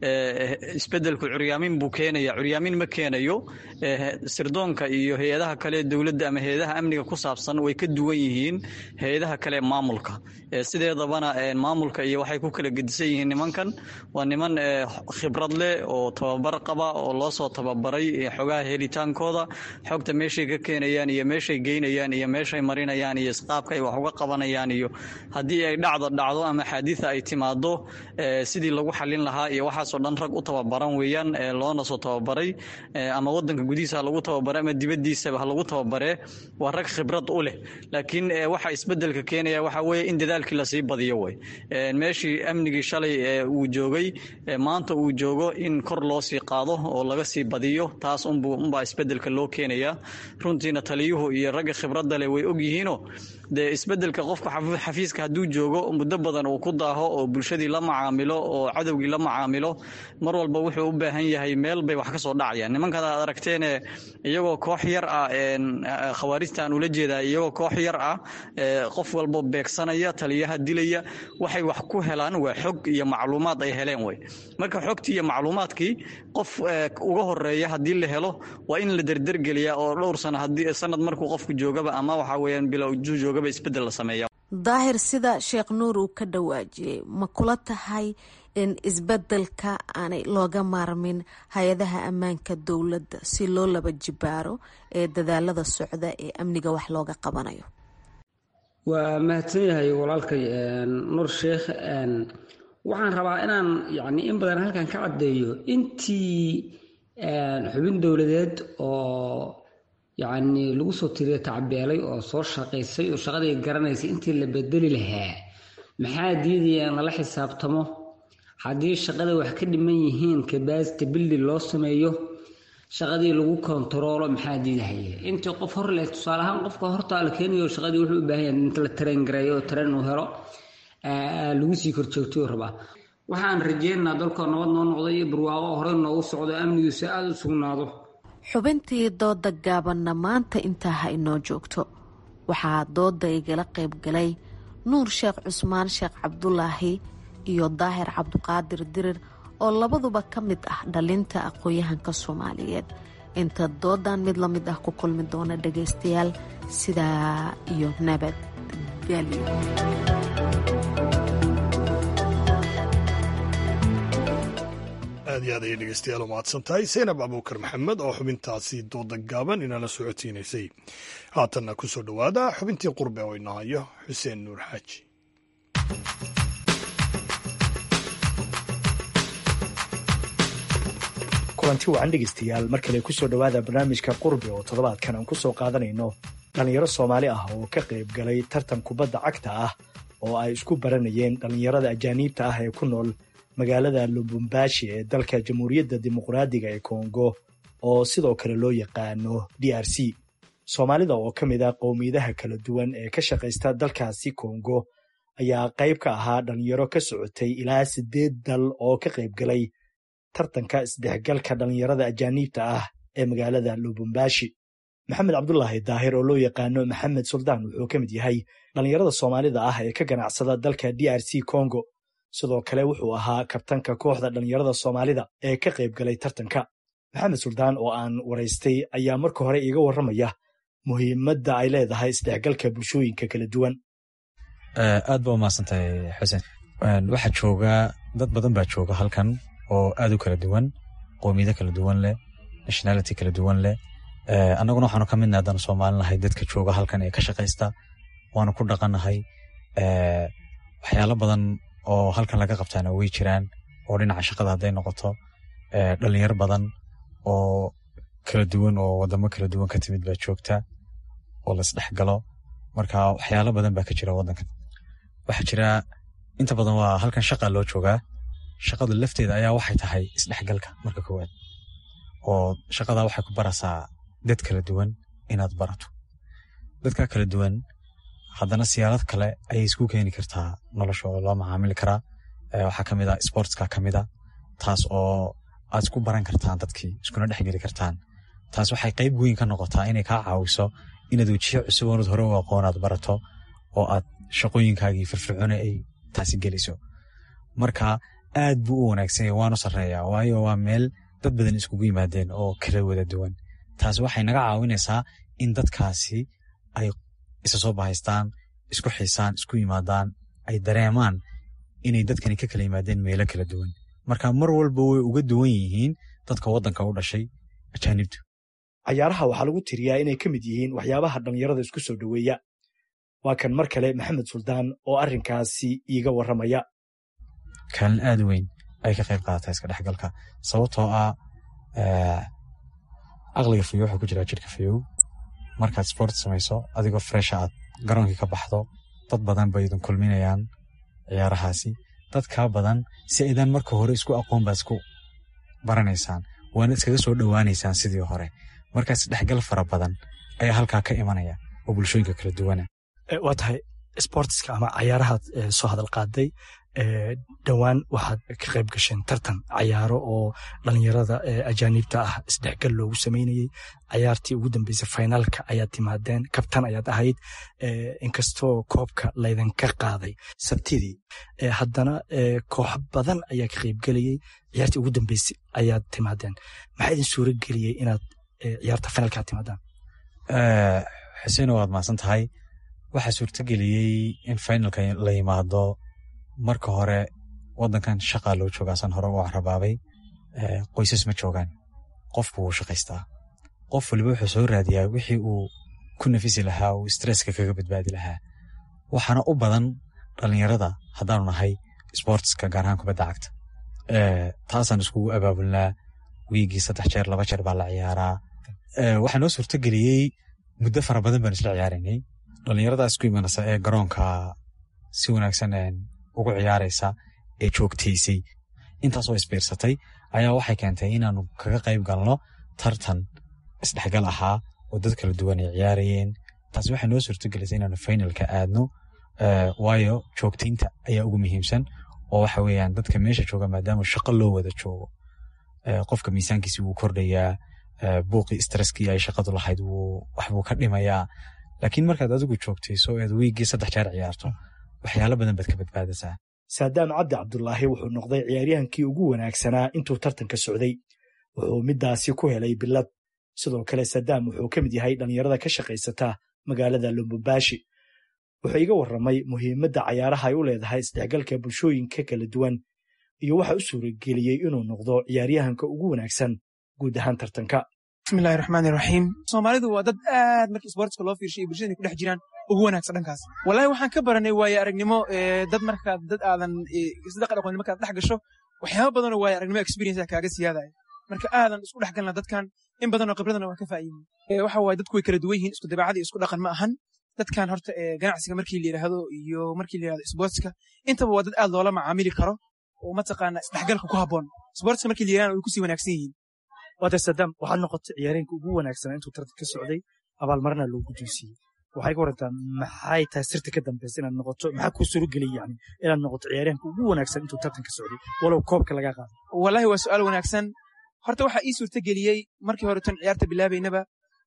[SPEAKER 17] isbedelku curyaamin buu keenaya curyaamin ma keenayo sirdoonka iyo hay-adaha kale dowladda ama hay-adaha amniga ku saabsan way ka duwan yihiin hay-adaha kale maamulka sideedabana maamulka iyo waxay ku kala gedisan yihiin nimankan waa niman khibrad leh oo tababar qaba oo loo soo tababaray xogaha helitaankooda xogta meeshay ka keenayaan iyo meeshay geynayaan iyo meeshay marinayaan iyo isqaabka ay wax uga qabanayaan iyo haddii ay dhacdo dhacdo ama xaadiثa ay timaado sidii lagu xalin lahaa iyo waxaasoo dhan rag u tababaran weeyaan loona soo tababaray ama wadanka gudihiisa ha lagu tababare ama dibadiisaba ha lagu tababaree waa rag khibrad u leh laakiin waxa isbedelka keenaya waxa weeye in dadaalkii lasii badiyo wey meeshii amnigii shalay uu joogay maanta uu joogo in kor loo sii qaado oo laga sii badiyo taas unbaa isbedelka loo keenaya runtiina taliyuhu iyo ragga khibradda leh way ogyihiino dee isbedelka qofka xafiiska hadduu joogo muddo badan uu ku daaho oo bulshadii la macaamilo oo cadowgii la macaamilo mar walba wuxuu u baahan yahay meel bay wax ka soo dhacayaan nimankan aad aragteene iyagoo koox yar ah khawaarijta aan ula jeedaa iyagoo koox yar ah qof walbo beegsanaya taliyaha dilaya waxay wax ku helaan waa xog iyo macluumaad ay heleen wey marka xogtii iyo macluumaadkii qof uga horeeya haddii la helo waa in la derdergeliyaa oo dhowr sano hadii sanad markuu qofku joogaba ama waxa weeyaan bilow joogaba isbedel la sameeya
[SPEAKER 16] daahir sida sheekh nuur uu ka dhawaajiyey ma kula tahay in isbedelka aanay looga maarmin hay-adaha ammaanka dowladda si loo laba jibaaro ee dadaalada socda ee amniga wax looga qabanayo
[SPEAKER 18] waa mahadsan yahay walaalkay nuur sheekh waxaan rabaa inaan yani in badan halkan ka caddeeyo intii xubin dowladeed oo yacni lagu soo tiriya tacbeelay oo soo shaqaysay oo shaqadii garanaysay intii la bedeli lahaa maxaa diidaya in lala xisaabtamo haddii shaqada wax ka dhiman yihiin kabasity bildi loo sameeyo shaqadii lagu kontaroolo maxaa diidahaya intii qof hor leh tusaale ahaan qofka hortaa la keenayo shaqadii wuxuu u baahan yahay inta la tareen gareeyo oo tareen uu helo lagu sii korjoogtayuu rabaa waxaan rajeynaynaa dalkoo nabad noo noqday iyo barwaaqo horey noogu socdo amnigiisu aada u sugnaado
[SPEAKER 16] xubintii dooda gaabanna maanta intaa ha inoo joogto waxaa dooda igala qayb galay nuur sheekh cusmaan sheekh cabdulaahi iyo daahir cabduqaadir dirir oo labaduba ka mid ah dhalinta aqoon-yahanka soomaaliyeed inta doodan mid la mid ah ku kulmi doona dhagaystayaal sidaa iyo nabadgelyo
[SPEAKER 1] aad iyo aad ayay dhegeystayaal u mahadsan tahay saynab abuukar maxamed oo xubintaasi dooda gaaban inala socodsiinaysay haatanna ku soo dhowaada xubintii qurbe oo inoo hayo xuseen nuur xaaji
[SPEAKER 19] kulanti wacan dhegeystayaal mar kale ku soo dhowaada barnaamijka qurbe oo toddobaadkan aan ku soo qaadanayno dhallinyaro soomaali ah oo ka qayb galay tartan kubadda cagta ah oo ay isku baranayeen dhallinyarada ajaaniibta ah ee ku nool magaalada lubumbashi ee dalka jamhuuriyadda dimuqraadiga ee kongo oo sidoo kale loo yaqaano d r c soomaalida oo ka mid ah qowmiyadaha kala duwan ee ka shaqaysta dalkaasi kongo ayaa qayb ka ahaa dhalinyaro ka socotay ilaa siddeed dal oo ka qayb galay tartanka isdhexgalka dhallinyarada ajaaniibta ah ee magaalada lubumbashi maxamed cabdulaahi daahir oo loo yaqaano maxamed suldaan wuxuu ka mid yahay dhallinyarada soomaalida ah ee ka ganacsada dalka d r c congo sidoo kale wuxuu ahaa kabtanka kooxda dhallinyarada soomaalida ee ka qayb galay tartanka maxamed suldaan oo aan waraystay ayaa marka hore iiga warramaya muhiimadda ay leedahay isdhexgalka bulshooyinka kala duwan
[SPEAKER 20] aad ba umahadsantahay xuseen waxaa jooga dad badan baa jooga halkan oo aad u kala duwan qoomiyado kala duwan leh nationality kala duwan leh annaguna waxaanu ka midna haddaan soomaalinahay dadka jooga halkan ee ka shaqaysta waanu ku dhaqannahay waxyaalo badan oo halkan laga qabtaana way jiraan oo dhinaca shaqada hadday noqoto dhalinyaro badan oo kala duwan oo wadamo kala duwan ka timid baa joogta oo laisdhexgalo marka waxyaalo badan baa ka jira wadankan waxaa jira inta badan waa halkan shaqa loo joogaa shaqadu lafteeda ayaa waxay tahay isdhexgalka marka koowaad oo shaqada waxay ku barasaa dad kala duwan inaad barato dadka kala duwan haddana siyaarad kale ayay isku keeni kartaa nolosha oo loo macaamili karaa waxaa kamid a sportska kamid a taas oo aad isku baran kartaan dadkii iskuna dhexgeli kartaan taas waxay qayb weyn ka noqotaa inay kaa caawiso inaad wejiyo cusub oonad hore u aqoonaad barato oo aad shaqooyinkaagii firfircoone ay taasi geliso marka aad buu u wanaagsanya waanu sarreeyaa waayo waa meel dad badan iskugu yimaadeen oo kala wada duwan taas waxay naga caawinaysaa in dadkaasi ay isa soo bahaystaan isku xiisaan isku yimaadaan ay dareemaan inay dadkani ka kala yimaadeen meelo kala duwan marka mar walba way uga duwan yihiin dadka waddanka u dhashay ajaanibtu
[SPEAKER 19] cayaaraha waxaa lagu tiriyaa inay ka mid yihiin waxyaabaha dhallinyarada isku soo dhoweeya waa kan mar kale maxamed suldaan oo arrinkaasi iiga warramaya
[SPEAKER 20] kaalin aad weyn ay ka qayb qaadataa iska dhexgalka sababtoo ah aqliga fayow wuxuu ku jiraa jirka fayow markaad sport samayso adigoo fresha aad garoonkii ka baxdo dad badan bay idin kulminayaan ciyaarahaasi dad kaa badan si aydan marka hore isku aqoon baa isku baranaysaan waana iskaga soo dhowaanaysaan sidii hore markaas dhexgal fara badan ayaa halkaa ka imanaya oo bulshooyinka kala duwana
[SPEAKER 19] waa tahay sportska ama cayaarahaad soo hadal qaaday dhowaan waxaad ka qayb gasheen tartan cayaaro oo dhalinyarada ajaanibta ah isdhexgal loogu samaynayey cayaartii ugu dambeysay finaalka ayaad timaadeen kabtan ayaad ahayd inkastoo koobka laydinka qaaday sabtidii haddana koox badan ayaa ka qaybgelayey ciyaartii ugu dambeysay ayaad timaadeen maxaa idin suura geliyey inaad ciyaarta finaalka aad timaadaan
[SPEAKER 20] xuseeno waad mahadsan tahay waxaa suurtageliyey in finalka la yimaado marka hore wadankan shaqaa loo joogaasan hore u carabaabay qoysas ma joogaan qofku wuu shaqaystaa qof waliba wuxuu soo raadiyaa wixii uu ku nafisi lahaa uu stresska kaga badbaadi lahaa waxaana u badan dhalinyarada haddaanu nahay sportska gaar ahaan kubadda cagta taasaan iskugu abaabulnaa wiigii saddex jeer laba jeer baa la ciyaaraa waxaa noo suurtageliyey muddo fara badan baan isla ciyaaraynay dhalinyaradaas ku imanaysa ee garoonka si wanaagsan ugu ciyaaraysa ee joogtaysay intaasoo isbiirsatay ayaa waxay keentay inaanu kaga qayb galno tartan isdhexgal ahaa oo dad kala duwan ay ciyaarayeen taasi waxay noo suurtagelisay inaanu finalka aadno waayo joogtaynta ayaa ugu muhiimsan oo waxa weeyaan dadka meesha jooga maadaama shaqo loo wada joogo qofka miisaankiisi wuu kordhayaa buuqii stresskii ay shaqadu lahayd waxbuu ka dhimayaa laakiin markaad adigu joogtayso eed wiiggii saddex jeer ciyaarto waxyaalo badan baad ka badbaadasaa
[SPEAKER 19] saadaam cabdi cabdulaahi wuxuu noqday ciyaaryahankii ugu wanaagsanaa intuu tartanka socday wuxuu middaasi ku helay bilad sidoo kale sadaam wuxuu ka mid yahay dhallinyarada ka shaqaysata magaalada lumbubaashi wuxuu iga warramay muhiimadda cayaaraha ay u leedahay isdhexgalka bulshooyinka kala duwan iyo waxa u suurageliyey inuu noqdo ciyaaryahanka ugu wanaagsan guud ahaan tartanka
[SPEAKER 21] bismillahi raxmaani raxiim soomaalidu waa dad aad markii sportska loo fiirshay bulshada ku dhex jiraan ugu wanaagsan dhankaas wallahi waxaan ka baranay waaye aragnimo dad markaad dad aadan isdaqa aqoon markaad dhex gasho waxyaaba badanoo waaye aragnimo experience kaaga siyaadaya marka aadan isku dhex galna dadkan in badanoo khibradana waa ka faa'iidin waxa waaye dadku way kala duwan yihiin isku dabeecada iyo isku dhaqan ma ahan dadkan horta ganacsiga markii la yidhaahdo iyo markii la yidhahdo sportska intaba waa dad aad loola macaamili karo oo mataqaana isdhexgalka ku habboon sportska markii la yidhahdo way kusii wanaagsan yihiin
[SPEAKER 19] waata sadaam waxaad noqotay ciyaareenka ugu wanaagsanaa intuu tartan ka socday abaalmarina loo guddoonsiiyey waxay ka warantaa maxay tahay sirta ka dambaysa inaad noqoto maxaa kuu suurageliyay yani inaad noqoto ciyaaryahanka ugu wanaagsan intuu tartan ka socday walow koobka lagaa qaado
[SPEAKER 21] wallahi waa su'aal wanaagsan horta waxaa ii suurtageliyey markii hore tan ciyaarta bilaabaynaba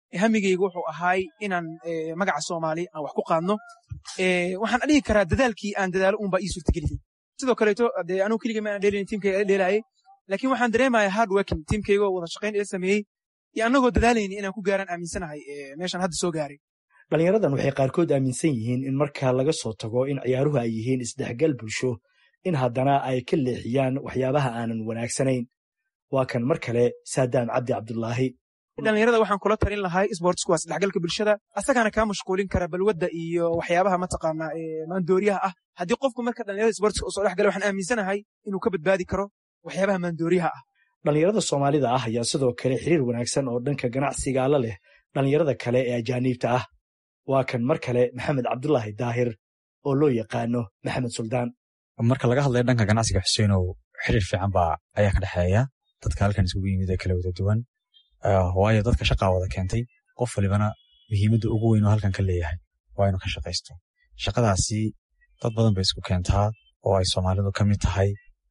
[SPEAKER 21] hamigayga wuxuu ahaay inaan magaca soomaali aan wax ku qaadno waxaan dhihi karaa dadaalkii aan dadaalo unbaa ii suurtageliyey sidoo kaleeto dee anugu keligay ma aan dheelin tiimkayga la dheelaayay laakiin waxaan dareemaya hard working tiimkayga oo wada shaqayn ila sameeyey iyo annagoo dadaalayni inaan ku gaaraan aaminsanahay meeshan hadda soo gaaray
[SPEAKER 19] dhalinyaradan waxay qaarkood aaminsan yihiin in marka laga soo tago in ciyaaruhu ay yihiin isdhexgal bulsho in haddana ay ka leexiyaan waxyaabaha aanan wanaagsanayn waa kan mar kale saadaam cabdi cabdulaahi
[SPEAKER 21] dhalinyarada waxaan kula talin lahay sportsku waa isdhexgalka bulshada asagaana kaa mashquulin kara balwadda iyo waxyaabaha mataqaanaa maandooriyaha ah haddii qofku marka dhalinyarada sportska usoo dhex gala waxaan aaminsanahay inuu ka badbaadi karo waxyaabaha maandooriyaha ah
[SPEAKER 19] dhalinyarada soomaalida ah ayaa sidoo kale xiriir wanaagsan oo dhanka ganacsiga la leh dhalinyarada kale ee ajaaniibta ah waa kan mar kale maxamed cabdulaahi daahir oo loo yaqaano maxamed suldaan
[SPEAKER 20] marka laga hadlayo dhanka ganacsiga xuseenow xiriir fiican baa ayaa ka dhexeeya dadka halkan isugu yimid ee kala wada duwan waayo dadka shaqaa wada keentay qof walibana muhiimadda ugu weyn oo halkan ka leeyahay waa inuu ka shaqaysto shaqadaasi dad badan bay isku keentaa oo ay soomaalidu ka mid tahay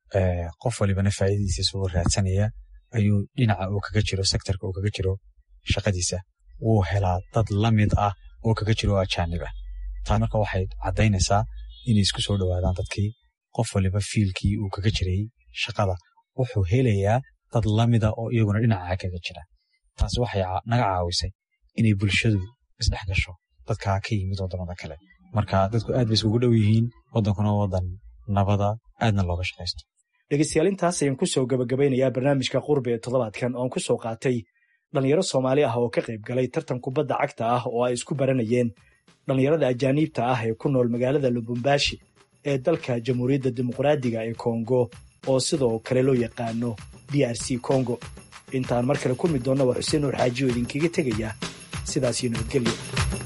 [SPEAKER 20] qof walibana faa'iidadiisa isugu raadsanaya ayuu dhinaca uu kaga jiro sektorka uu kaga jiro shaqadiisa wuu helaa dad la mid ah oo kaga jiro oo ajaanib ah taa marka waxay caddaynaysaa inay isku soo dhowaadaan dadkii qof waliba fiilkii uu kaga jiray shaqada wuxuu helayaa dad lamida oo iyaguna dhinaca kaga jira taasi waxay naga caawisay inay bulshadu isdhex gasho dadkaa ka yimid waddamada kale marka dadku aad bay iskugu dhow yihiin waddankuna waddan nabada aadna looga shaqaysto
[SPEAKER 19] dhegeystayaal intaas ayaan ku soo gabagabeynayaa barnaamijka qurbi ee toddobaadkan oon ku soo qaatay dhalinyaro soomaali ah oo ka qayb galay tartan kubadda cagta ah oo ay isku baranayeen dhallinyarada ajaaniibta ah ee ku nool magaalada lubumbashi ee dalka jamhuuriyadda dimuqraadiga ee kongo oo sidoo kale loo yaqaano d r c kongo intaan mar kale kulmi doonna waa xuseen nuur xaaji oo idinkaga tegaya sidaasiyo nabadgelyo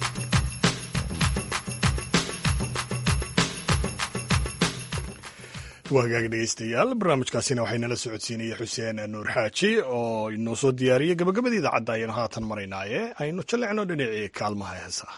[SPEAKER 1] waa hagaag dhegeystayaal barnaamijkaasina waxay nala socodsiinaya xuseen nuur xaaji oo inoo soo diyaariyey gabagabada idaacadda ayaynu haatan maraynaaye aynu jallecno dhinacii kaalmaha heesaa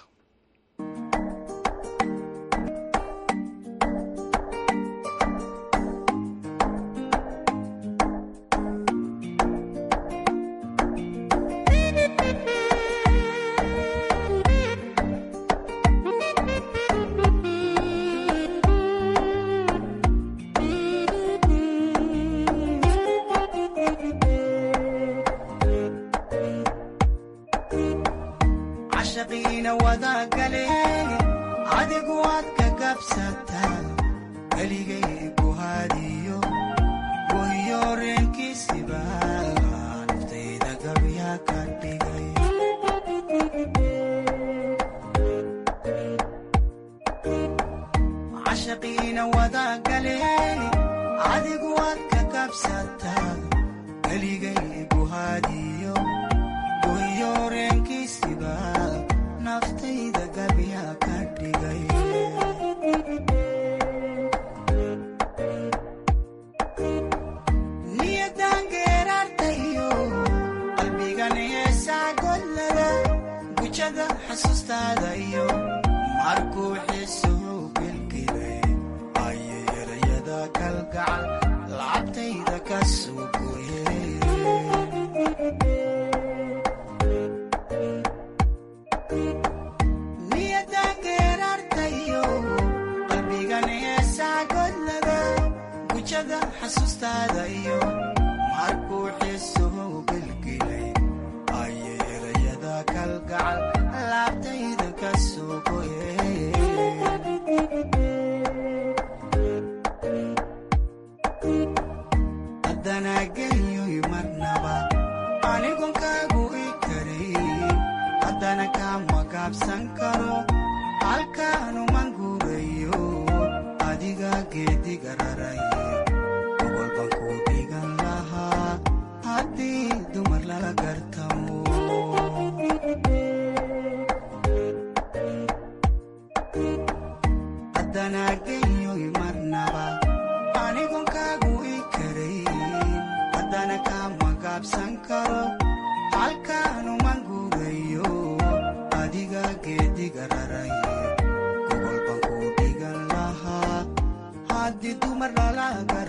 [SPEAKER 3] dumar lala gar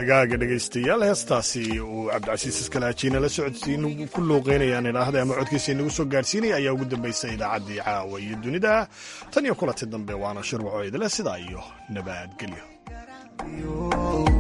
[SPEAKER 1] hagaaga dhegaystayaal heestaasi uu cabdicasiis iskalaajiina la socodsiin ku luuqeynayaan idhaahda ama codkiisa inagu soo gaarsiinaya ayaa ugu dambaysa idaacaddii caawa iyo dunida tan iyo kulanti dambe waana shir waxoo idile sidaa iyo nabadgelyo